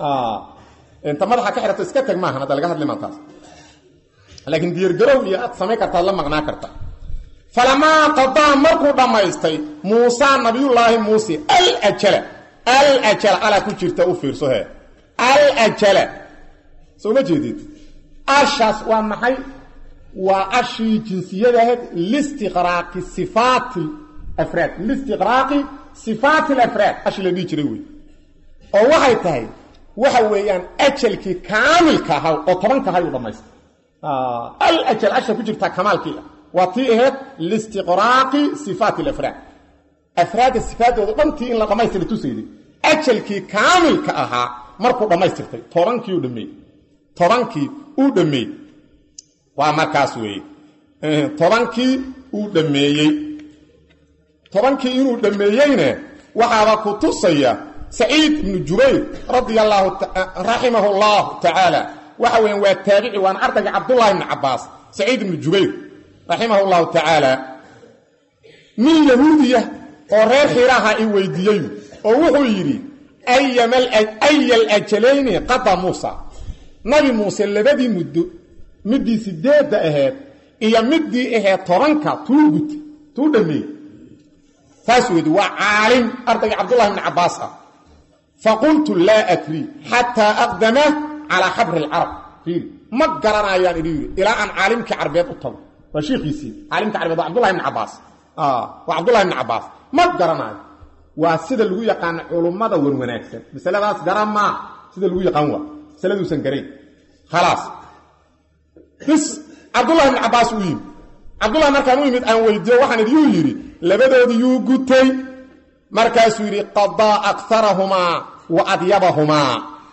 inta madaxa ka xirato iska tag maahan hadda laga hadli maa taas laakiin diyaargarow iyo aad samayn kartaad la maqnaan karta falamaa qadaa markuu dhammaystay muusa nabiyullaahi muuse aljala aljala alaa ku jirta u fiirso he aljala soo ma jeedid ashaas waa maxay waa ashii jinsiyadahayd listiqraaqi sifaati afraad listiqraaqi sifaati alafraad ashi la dhihi jiray wey oo waxay tahay waxa weeyaan ajalkii kaamilka ahaa oo tobanka ahay u dhammaystay alajal asha ku jirtaa kamaalkii ah waa tii ahayd listiqraaqi sifaati alafraad afraadda sifaadooda dhantii in la dhammaystira tusayday ajalkii kaamilka ahaa markuu dhammaystirtay tobankii u dhameeyey tobankii uu dhameeyey waa markaas weeye tobankii uu dhameeyey tobankii inuu dhameeyeyna waxaaba ku tusaya saciid ibnu jubayr radia allaahu raximahu allahu tacaala waxa weeyaan waa taabici waana ardayga cabdullahi ibni cabaas saciid ibnu jubayr raximah llahu tacaala nin yahuudiya oo reer xiiraha i weydiiyey oo wuxuu yidhi aya alajalayni qada muusa nabi muuse labadii muddo midii sideedda ahayd iyo midii ahayd tobanka tuu gut tuu dhameey saas weedi waa caalim ardayga cabdullahi bni cabaas ah faqultu laa adri xataa aqdama calaa xabri lcarab fiiri ma garanayaan idhi yidhi ilaa aan caalimkii carbeed u tago waa shiikiisii caalimka carbeed waa cabdullahi bni cabaas waa cabdullahi bni cabaas ma garanayo waa sida lagu yaqaano culummada wan wanaagsan masaladaas garan maa sida lagu yaqaan waa masaladuusan garayn khalaas bis cabdullahi bni cabaas uu yimid cabdullahi markaan u yimid aan weydiiyo waxaan idiuu yidhi labadoodii yuu gutay markaasuu yidhi qadaa akarahumaa wa adyabahumaa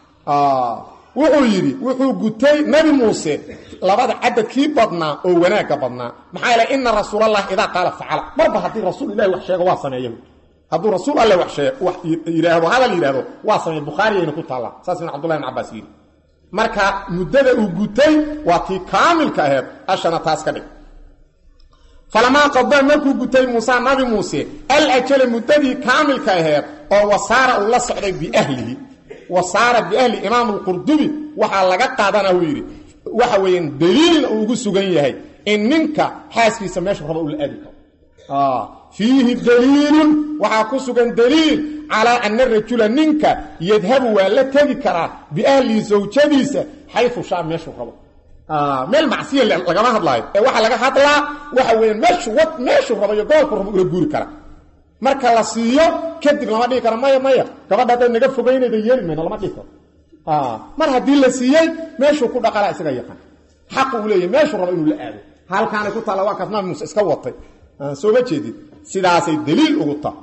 wuxuu yidhi wuxuu gutay nabi muuse labada cadadkii badnaa oo wanaagga badnaa maxaa yeele ina rasuulallahi idaa qaala facala marba haddii rasuul ilahi wax sheego waa sameeya hadduu rasuul alle wax yidhaahdo hadal yidhaahdo waa sameeya bukhaariyayna ku taallaa saas ibn cabdullahi bn cabaas yidhi marka muddada uu gutay waa tii kaamilka aheed ashana taas ka dhig falamaa qadaa markuu gutay muusa nabi muuse alajala muddadii kaamilka aheed oo wasaara uu la socday biahlihi wasaara biahli imaam lqurdubi waxaa laga qaadana uu yidhi waxa weeyaan daliilna uu ugu sugan yahay in ninka xaaskiisa meeshu raba uu la aadi karo fiihi daliilun waxaa ku sugan daliil calaa ana rajula ninka yadhabu waa la tegi karaa biahlihi zawjadiisa xayu shaa meeshuu rabo meel macsiya lagama hadlaayo ee waxaa laga hadlaa waxa weeyaan meeshu wad meeshuu rabo iyo gobolku rabo ula guuri kara marka la siiyo kadib lama dhihi karo maya maya gabadha hadday naga fogaynayda yeeli mayno lama dhihi karo mar haddii la siiyey meeshuu ku dhaqalaa isaga yaqaan xaqu uu leeyahy meeshuu rabo inuu la aado halkaanay ku taalla waa kaas nabi muuse iska watay soo ma jeedid sidaasay daliil ugu ta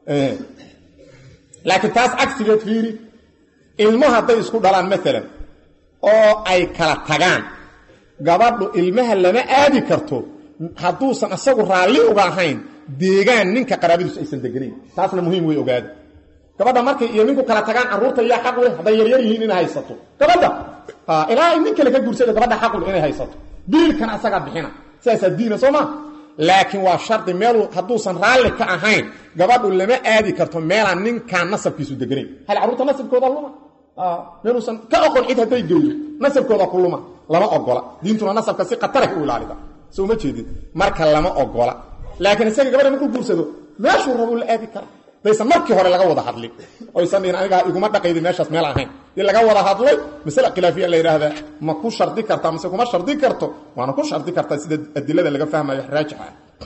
laakiin taas cagsigeed fiiri ilmo hadday isku dhalaan maalan oo ay kala tagaan gabadhu ilmaha lama aadi karto hadduusan asagu raalli uga ahayn deegaan ninka qaraabadiisu aysan deganayn taasna muhiim wey ogaada gabadha markay iyo ninku kala tagaan carruurta yaa xaq leh hadday yaryar yihiin inay haysato gabadha ilaa ay nin kale ka guursada gabadha xaq leh inay haysato biilkan asagaa bixina sidaasaa diina soo maa laakiin waa shardi meeluu hadduusan raalli ka ahayn gabadhu lama aadi karto meelaan ninkaan nasabkiisu deganayn hal carruurta nasabkooda luma meeluusan ka oqon cid hadday geydo nasabkooda ku luma lama ogola diintuna nasabka si khatara u ilaalida soo ma jeedin marka lama ogola laakiin isaga gabadha markuu guursado meeshuu rabuu la aadi kara daysan markii hore laga wada hadlin oysan dhihin anigaa iguma dhaqaydi meeshaas meel ahayn dii laga wada hadlay masale khilaafiya la yidhaahdaa ma ku shardi kartaa mase kuma shardi karto waana ku shardi kartaa sida adilada laga fahmayo raajixa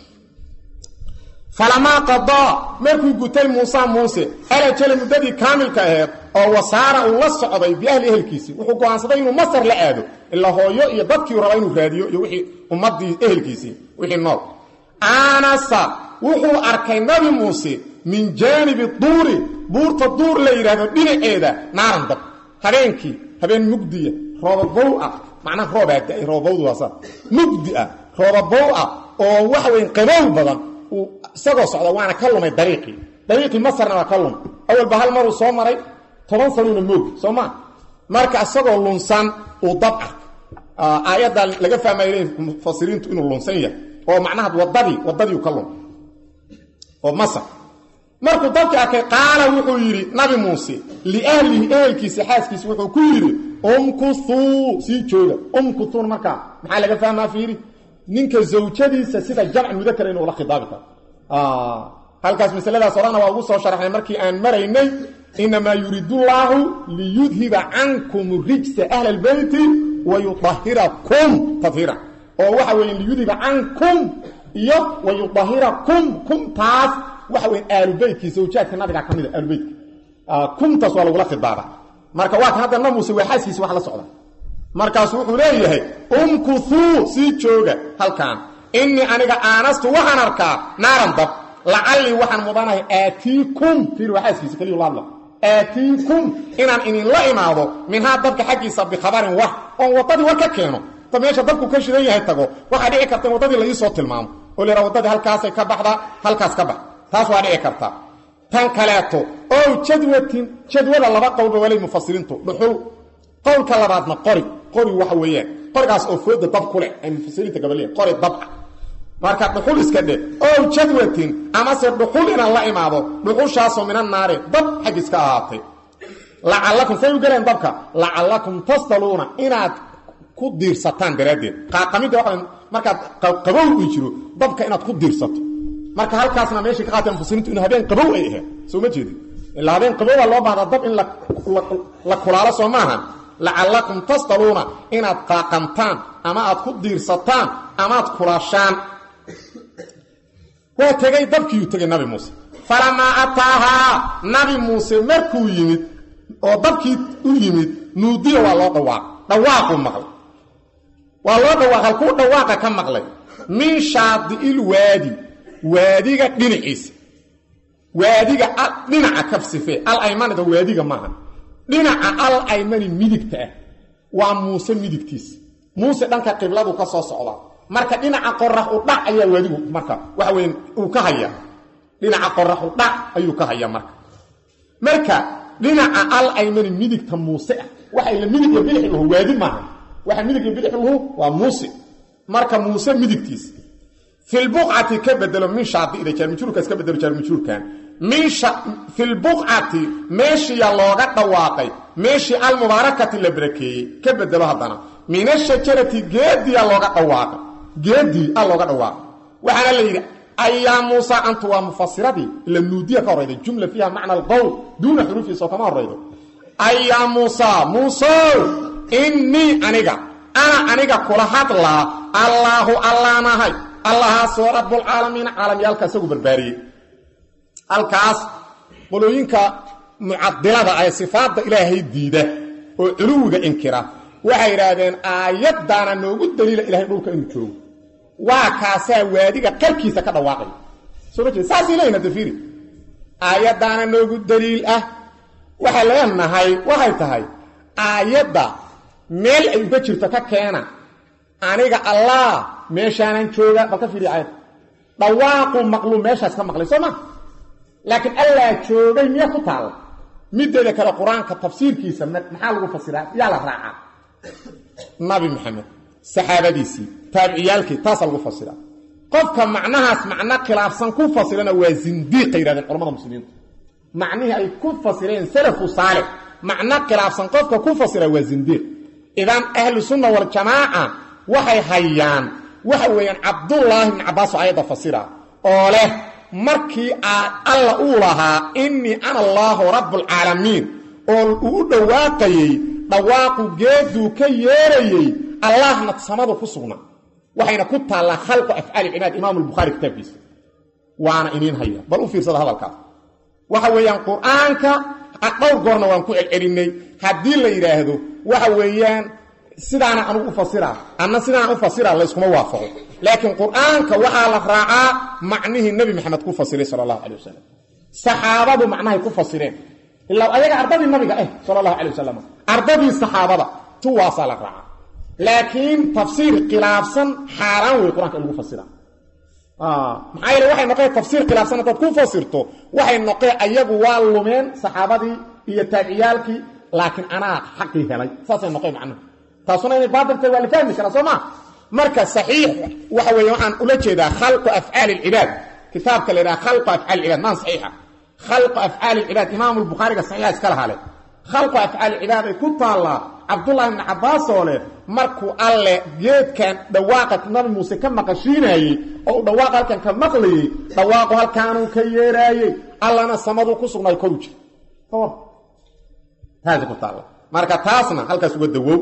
falamaa qadaa markuu gutay muusa muuse alajala muddadii kaamilka aheed oo wasaara uu la socday biahli ehelkiisii wuxuu go'aansaday inuu masar la aado ilaa hooyo iyo dadkiiu raba inuu raadiyo iyo wixii ummadii ehelkiisii wixii nool aanasa wuxuu arkay nabi muuse min jaanibi duuri buurta duur la yidhaahdo dhinaceeda naaran dab habeenkii habeen mugdiya roobabow ah macnaha roobaa da-ay roobabowdu waasa mugdi ah roobabow ah oo waxa weyn qabow badan uu isagoo socda waana ka lumay dariiqii dariiqii masarna waa ka lumay awalba hal maruu soo maray toban sanuuna moogi soo maa marka isagoo lunsan uu dab ark aayaddan laga fahmaya mufasiriintu inuu lunsan yahay oo macnaha wadadii wadadiiu ka lumay oo masar markuu dabkii arkay qaala wuxuu yidhi nabi muuse liahlihi ehelkiisi xaaskiisi wuxuu ku yidhi umkuthuu sii jooga umkuthuun markaa maxaa laga fahmaa fiiri ninka zawjadiisa sida jamc mudakara inuu la khidaabi karo halkaas masaladaas horana waa ugu soo sharaxnay markii aan maraynay inamaa yuriidu llaahu liyudhiba cankum rijsa ahla albeyti wa yudahirakum tadhiira oo waxa weeye liyudhiba cankum iyo wa yudahirakum kumtaas waxa weyn aalubeytkii zawjaadka nabiga ka mid a aalubeytka kumtaas waa lagula khidaaba marka waa kan hadda na muuse waa xaaskiisi wax la socda markaasu wuxuu leeyahay umkuthuu sii jooga halkaan innii aniga aanastu waxaan arkaa naaran dab lacallii waxaan mudanahay aatiikum fiir waa xaaskiisi keliyu laadla aatiikum inaan idinla imaado minhaa dabka xaggiisa bikhabarin wax oon waddadii war ka keeno ta meesha dabku ka shidan yahay tago waxaa dhici karta in waddadii la iisoo tilmaamo oo la yidhaha waddadii halkaasay ka baxdaa halkaas ka bax taas waa dhici karta tan kaleeto ow jadwatin jadwada laba qowlba walay mufasiriintu dhuxul qowlka labaadna qori qori waxa weeyaan qorigaas oo fooda dab ku leh ay mufasiriinta gabaliyeen qori dab ah marka dhuxul iska dhe ow jadwatin amase dhuxul inaan la imaado dhuxushaasoo minan naari dab xaggiis ka ahaatay lacallakum say u galeen dabka lacallakum tasdaluuna inaad ku diirsataan daraaddeed qaaqamidda waa markaad qabow ii jiro dabka inaad ku diirsato marka halkaasna meeshay ka qaateen mufasiriintu in habeen qabow ay ahayd soo ma jeedin ilaa habeen qabowbaa loo baahdaa dab in la kulaalo soo maaha lacallakum tasdaluuna inaad qaaqantaan ama aad ku diirsataan amaad kulaashaan waa tegey dabkiiyuu tegey nabi muuse falamaa ataahaa nabi muuse markuu yimid oo dabkii u yimid nuudiya waa loo dhawaaq dhawaaquu maqlay waa loo dhawaaq halkuu dhawaaqa ka maqlay min shaadi'il waadi waadiga dhinaciisa waadiga dhinaca ka sifee al aymanida waadiga maaha dhinaca al aymani midigta ah waa muuse midigtiisa muuse dhanka qibladu ka soo socdaa marka dhinaca qorax u dhac ayaa waadigu marka waxa weyn uu ka hayaa dhinaca qorax u dhac ayuu ka hayaa marka marka dhinaca al aymani midigta muuse ah waxa ila midig iyo bidix lahu waadi maaha waxa midig iyo bidix lahu waa muuse marka muuse midigtiisa fi lbuqcati ka bedelo min shaadi'da jaarmijruurkaas ka bedelo jaarmijruurkan min fi lbuqcati meeshiya looga dhawaaqay meeshii almubaarakati la barakeeyey ka bedelo haddana min ashajarati geediya looga dhawaaqay geedii a looga dhawaaqay waxaana la yidhi ayaa muusa antu waa mufasiradii ila nuudiya ka horayda jumla fiiha macna alqowl duuna xuruufiisoo kama horaydo ayaa muusa muusow innii aniga ana aniga kula hadlaa allaahu allaanahay allahaasoo rabbulcaalamiina caalamyaalka isagu barbaariyey halkaas qolooyinka mucadilada ee sifaadda ilaahay diida oo culuwiga inkira waxay yidhaahdeen aayaddaana noogu daliila ilahay dhulka inuu joogo waa kaasaa waadiga qarkiisa ka dhawaaqaya soo ma jeed saasay leeyihin hadda fiiri aayaddaana noogu daliil ah waxay leenahay waxay tahay aayadda meel ay uga jirto ka keena aniga allah meeshaanan jooga bal ka fiiriya ayad dhawaaqu maqluu meeshaas ka maqlay soo ma laakiin allaa joogay miya ku taalla mideeda kale qur-aanka tafsiirkiisa maxaa lagu fasiraa yaa la raacaa nabi maxamed saxaabadiisii taabiciyaalkii taasaa lagu fasiraa qofka macnahaas macno khilaafsan ku fasirana waa zindiiqa yidhahdeen culamada muslimiintu macnihii ay ku fasireen salafu saalix macno khilaafsan qofka ku fasira waa zindiiq idan ahlu sunna waljamaaca waxay hayaan waxa weeyaan cabdullaahi bni cabbaasoo ayadda fasira oo leh markii aad alla uu lahaa innii ana allaahu rabbulcaalamiin oo uu u dhawaaqayey dhawaaqu geeduu ka yeerayey allahna samadu ku sugnaa waxayna ku taallaa khalqu afcaali cibaad imaamu lbukhaari kitaabkiisa waana iniin haya bal u fiirsada hadalkaas waxa weeyaan qur-aanka dhowr goorna waan ku celcelinay haddii la yidhaahdo waxa weeyaan sidaana anugu u fasira anna sidaan u fasira layskuma waafaqo laakiin qur-aanka waxaa la raacaa macnihii nebi maxamed ku fasiray sala allahu calay wasalam saxaabadu macnahay ku fasireen ilaa ayaga ardadii nabiga ah sala allahu calay wasalam ardadii saxaabada tuwaasaa la raacaa laakiin tafsiir khilaafsan xaaraan wey qur-aanka in lagu fasira maxaa yeele waxay noqeen tafsiir khilaafsan haddaad ku fasirto waxay noqeen ayagu waa lumeen saxaabadii iyo taabiciyaalkii laakiin anaa xaqii helay saasay noqeen macnaha taasuna inay baatiltahay waa la fahmi karaa soo ma marka saxiix waxa weeye waxaan ula jeedaa khalqu afcaali alcibaad kitaabka la yidhaha khalqu afcaali alcibaad maan saxiixa khalqu afcaali alcibaad imaamu lbukhaariga saxiixa iska lahaa leh khalqu afcaali alcibaad ay ku taallaa cabdullahi ibni cabbaas oo leh markuu alle geedkan dhawaaqa nabi muuse ka maqashiinayey oo uu dhawaaq halkan ka maqlayey dhawaaqu halkaanuu ka yeeraayey allana samaduu ku sugnaayo koru jira taasi ku taalla marka taasna halkaas uga dawow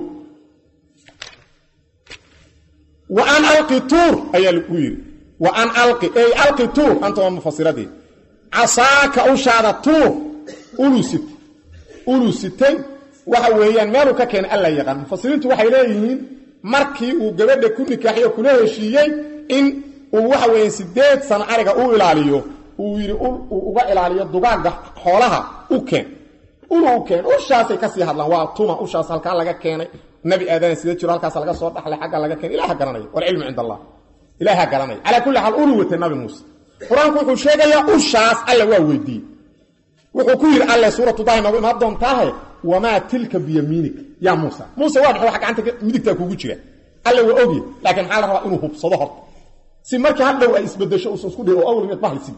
wa an alqi tuur ayaa lagu yidhi wa an alqi ey alqi tuur anta waa mufasiradii casaaka ushaada tuur ulusit ulusitay waxa weeyaan meeluu ka keenay alla yaqaan mufasiriintu waxay leeyihiin markii uu gabadha ku nikaaxiyo kula heshiiyey in uu waxa weeyaan sideed sano ariga u ilaaliyo uu yidhi uu uga ilaaliyo dugaagga xoolaha u keen ulu u keen ushaasay kasii hadlaan waa tuma ushaas halkaa laga keenay nabi aadana sida jiro halkaas laga soo dhaxlay xagga laga keenay ilaha garanaya walcilmu cind allah ilaaha garanaya calaa kulli xaal ulu watay nabi muuse qur-aanku wuxuu sheegayaa ushaas alla waa weydiiyey wuxuu ku yidhi alle suuratu dahi noogu imaan doontaahe wamaa tilka biyamiinika yaa muusa muuse waa maxay wax gacanta midigtaa kugu jira alle waa ogye laakiin maxaa la rabaa inuu hubsado horta si markii hadhow ay isbedesho uusan isku dhihin oo awal mid bahlisid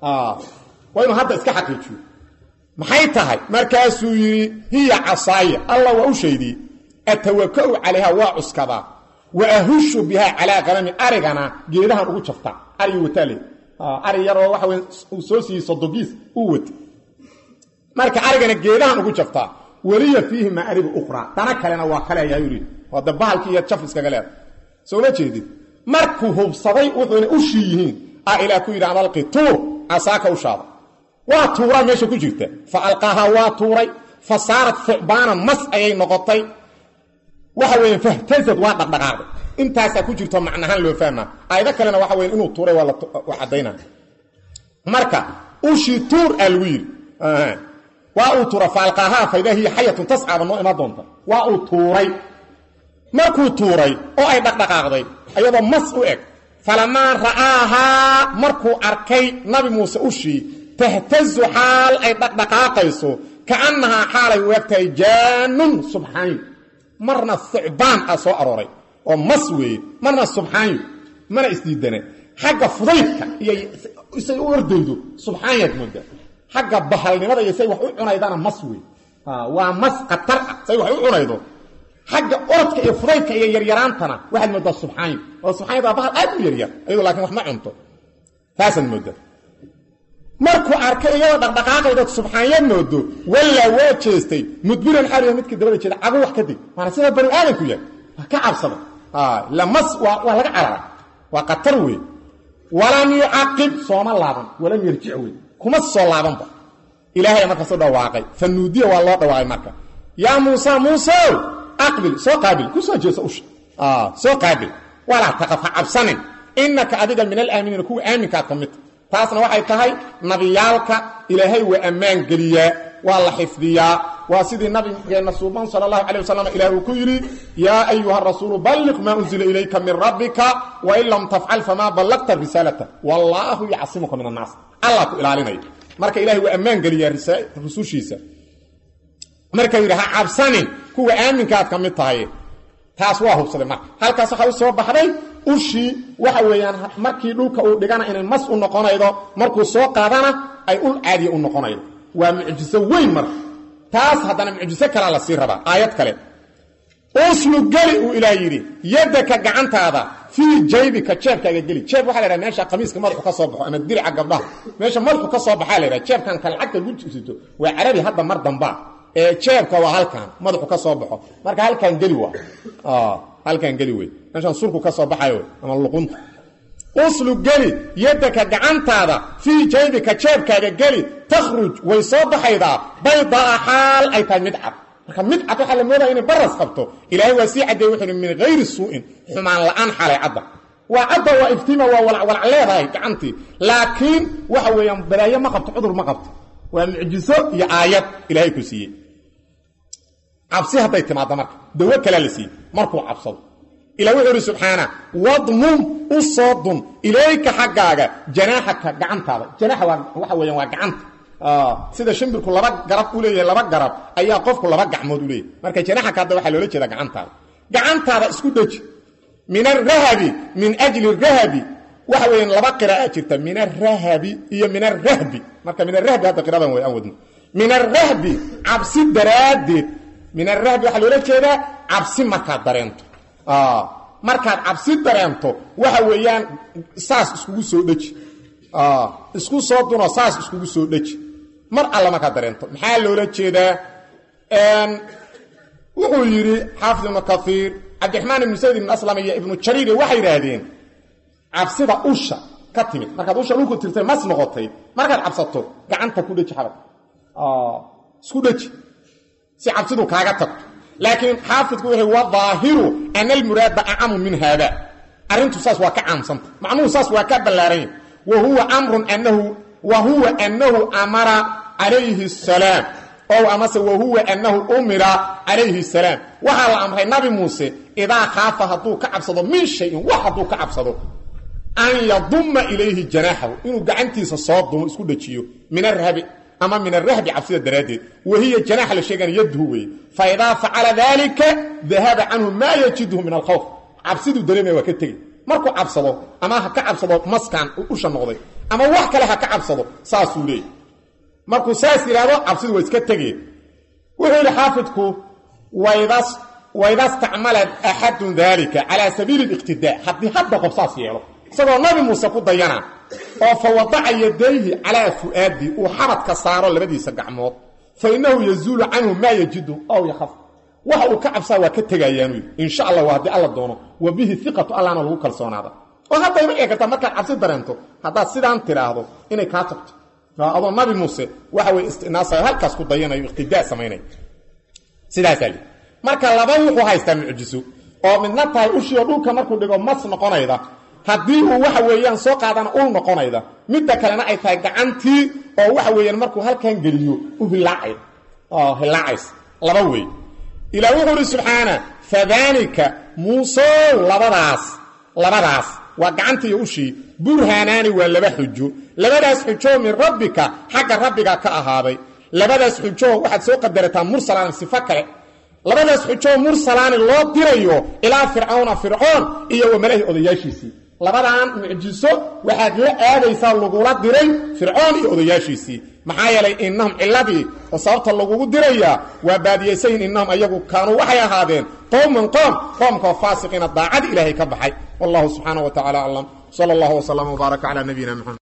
waa inuu hadda iska xaqiijiyo maxay tahay markaasuu yidhi hiya casaaya allah waa u shaydiyey atawaka'u calayha waa cuskadaa wa ahushu bihaa calaa qanami arigana geedahan ugu jaftaa arigi wataale ari yaroo waxa wey uu soo siiyey sodogiis uu wata marka arigana geedahan ugu jaftaa weliya fiihi maaribu ukhraa dana kalena waa kaleeyaa yidhi waa da bahalkii iyo jaf iskaga leeda soo ma jeedid markuu hubsaday wuxuuna ushii yihiin a ilaah ku yidhi analqi tuur casaaka ushaada waa tuuraa meesha ku jirta fa alqaahaa waa tuuray fa saarat fucbaanan mas ayay noqotay waxa weeye fahtazad waa dhaqdhaqaaqday intaasaa ku jirto macnahaan loo fahmaa aayado kalena waxa weye inuu tuuray waa la caddaynaa marka ushii tuur aa lagu yidhi waa uu tuura fa alqaahaa faidaa hiya xayatun tascaaba noo imaan doonta waa uu tuuray markuu tuuray oo ay dhaqdhaqaaqday ayadoo mas u eg falamaa ra'aahaa markuu arkay nabi muuse ushii tahtazu xaal ay dhaqdhaqaaqayso kaannahaa xaalay u egtahay jaanun subxaanyo marna thucbaan ah soo arooray oo mas weeye marna subxaanyo mana isdiidane xagga fudaydka iyo say u ordaydo subxaanyaad moodaa xagga bahalnimada iyo say wax u cunaydana mas wey waa mas khatar ah say wax u cunaydo xagga orodka iyo fudaydka iyo yaryaraantana waxaad moodaa subxaanyo oo subxaanyada waa bahal aad u yaryar ayadoo laakiin wax ma cunto taasaad moodaa markuu arkay iyadoo dhaqdhaqaaqayda subxaanya moodo wallaa waa jeestay mudbiran xaaliya midkii dabada jeeda cagu wax ka dig maana sida bani aadanku yahay waa ka cabsada lamas waa laga carara waa khatar wey walam yucaqib sooma laaban walam yarjic wey kuma soo laabanba ilaahay markaasu dhawaaqay fa nuudiya waa loo dhawaaqay marka yaa muusa muuseow aqbil soo qaabil ku soo jeesa usha soo qaabil walaa taqaf ha cabsanin inaka adiga min alaaminiina kuwa aaminkaad ka midta taasna waxay tahay nabiyaalka ilaahay waa ammaan geliyaa waa la xifdiyaa waa sidii nabigeenna suuban sala allahu calay wasalam ilah uu ku yidhi yaa ayuha rasuulu balliq maa unzila ilayka min rabbika wain lam tafcal famaa ballaqta risaalata wallaahu yacsimuka min annaas allah ku ilaalinaya marka ilahay waa ammaan geliyaa rusushiisa marka yidhi ha cabsanin kuwa aaminkaad ka mid tahay taas waa hubsaday marka halkaas waxaa u soo baxday ushii waxa weeyaan markii dhulka uu dhigana inay mas u noqonaydo markuu soo qaadana ay ul caadiya u noqonaydo waa mucjiso weyn marka taas haddana mucjiso kalea la sii rabaa aayad kale uslu geli uu ilaah yidhi yadaka gacantaada fii jaybika jeebkaaga geli jeeb waxa la ydhaha meesha qamiiska madaxu ka soo baxo ama dirica gabdhaha meesha madaxu ka soo baxaa la ydhaha jeebkan kale lacagta lagu jibsito waa carabi hadda mar dambaa ee jeebka waa halkan madaxu ka soo baxo marka halkan geli waa halkan geli wey meeshaan surku ka soo baxayo ama luqunta uslu geli yadaka gacantaada fii jaybika jeebkaaga geli takhruj way soo baxaydaa baydaa xaal ay tahay mid cad marka mid cad waxaa la moodaya inay baras qabto ilaahay waa sii caddeeye wuxuu min hayri suu'in xumaan la'aan xalay cadda waa cadda waa iftiima waa walacwalac leedahay gacantii laakiin waxa weeyaan balaayo ma qabto cudur ma qabto waa mucjiso iyo aayad ilaahay ku siiyey cabsi hadday timaaddo marka dawo kalea la siiyey markuu cabsado ila wuxuu ihi subxaana wadmum u soo dun ilayka xaggaaga janaaxaka gacantaada janaaxa waa waxa weeyaan waa gacanta sida shimbirku laba garab u leeyahay laba garab ayaa qofku laba gacmood u leeyahay marka janaaxaka hadda waxaa loola jeeda gacantaada gacantaada isku dheji min arahabi min ajli rahabi waxa weeyaan laba qira'a jirta min arahabi iyo min arahbi marka min arahbi hadda qiradan way aan wadno min arahbi cabsi daraaddeed min arahbi waxaa loola jeedaa cabsi markaad dareento markaad cabsi dareento waxa weeyaan saas iskugu soo dheji isku soo duno saas iskugu soo dheji mar alla markaad dareento maxaa loola jeedaa wuxuu yidhi xaafid ibnu kaiir cabdiraxmaan ibnu sayd ibn aslam iyo ibnu jariir waxay yidhaahdeen cabsida usha ka timid markaad usha dhulku tirtay mas noqotay markaad cabsato gacanta ku dheji xabad isku dheji si cabsidu kaaga tagto laakiin xaafidku wuxuu wa daahiru ana almuraada acamu min haada arrintu saas waa ka caamsanta macnuhu saas waa ka ballaaranya wa huwa amrun anahu wa huwa annahu amara calayhi asalaam ow amase wa huwa annahu umira calayhi asalaam waxaa la amray nabi muuse idaa khaafa hadduu ka cabsado min shayin wax hadduu ka cabsado an yadumma ilayhi janaaxahu inuu gacantiisa soo dumo isku dhajiyo min arhabi ama min arahbi cabsida daraaddeed wahiya janaaxa la sheegana yadhu weeye fa idaa facala daalika dahaba canhu maa yajidhu min alkhawf cabsiduu dareemaya waa ka tegi markuu cabsado ama ha ka cabsado maskan usha noqday ama wax kale ha ka cabsado saasuu leeyay markuu saas yidhaahdo cabsidu waa iska tegeen wuxuu yidhi xaafidku wayda stacmalat axadun daalika calaa sabiili liqtidaa haddii hadda qof saas yeelo isagoo nabi muuse ku dayana oo fa wadaca yadayhi calaa fu'aadi uu xabadka saaro labadiisa gacmood fa innahu yazuulu canhu maa yajidu ow yakhaf waxa uu ka cabsaa waa ka tegayaanu yidhi insha allah waa haddii alla doono wa bihi iqatu allahna lagu kalsoonaada oo haddayba dhici kartaa markaad cabsi dareento haddaad sidaan tidhaahdo inay kaa tagto adoo nabi muuse waxa weye istinaasay halkaas ku dayanayo iqtidaa samaynay sidaasaa lii marka laba wuxuu haystaa mucjiso oo midna tahay ushii oo dhulka markuu dhigo mas noqonayda haddii uu waxa weeyaan soo qaadana ul noqonayda midda kalena ay tahay gacantii oo waxa weeyaan markuu halkan geliyo u hilaacay hilaacays laba wey ilaa wuxuu uhi subxaana fadaanika muusow labadaas labadaas waa gacantii iyo ushii burhaanaani waa laba xujo labadaas xujoo min rabbika xagga rabbiga ka ahaaday labadaas xujoo waxaad soo qadarataa mursalaan sifo kale labadaas xujoo mursalaani loo dirayo ilaa fircawna fircoon iyo wamalahi odayaashiisii labadan mucjiso waxaad la aadaysaa lagula diray fircoon iyo odayaashiisii maxaa yeelay innahum ciladii oo sababta lagugu dirayaa waa baadiyaysayin innahum ayagu kaanuu waxay ahaadeen qowman qoom qoomkao faasiqiina daacad ilaahay ka baxay wallahu subxaana wa tacala aclam sala allahu wslam wbaaraka cala nabiyina mxamed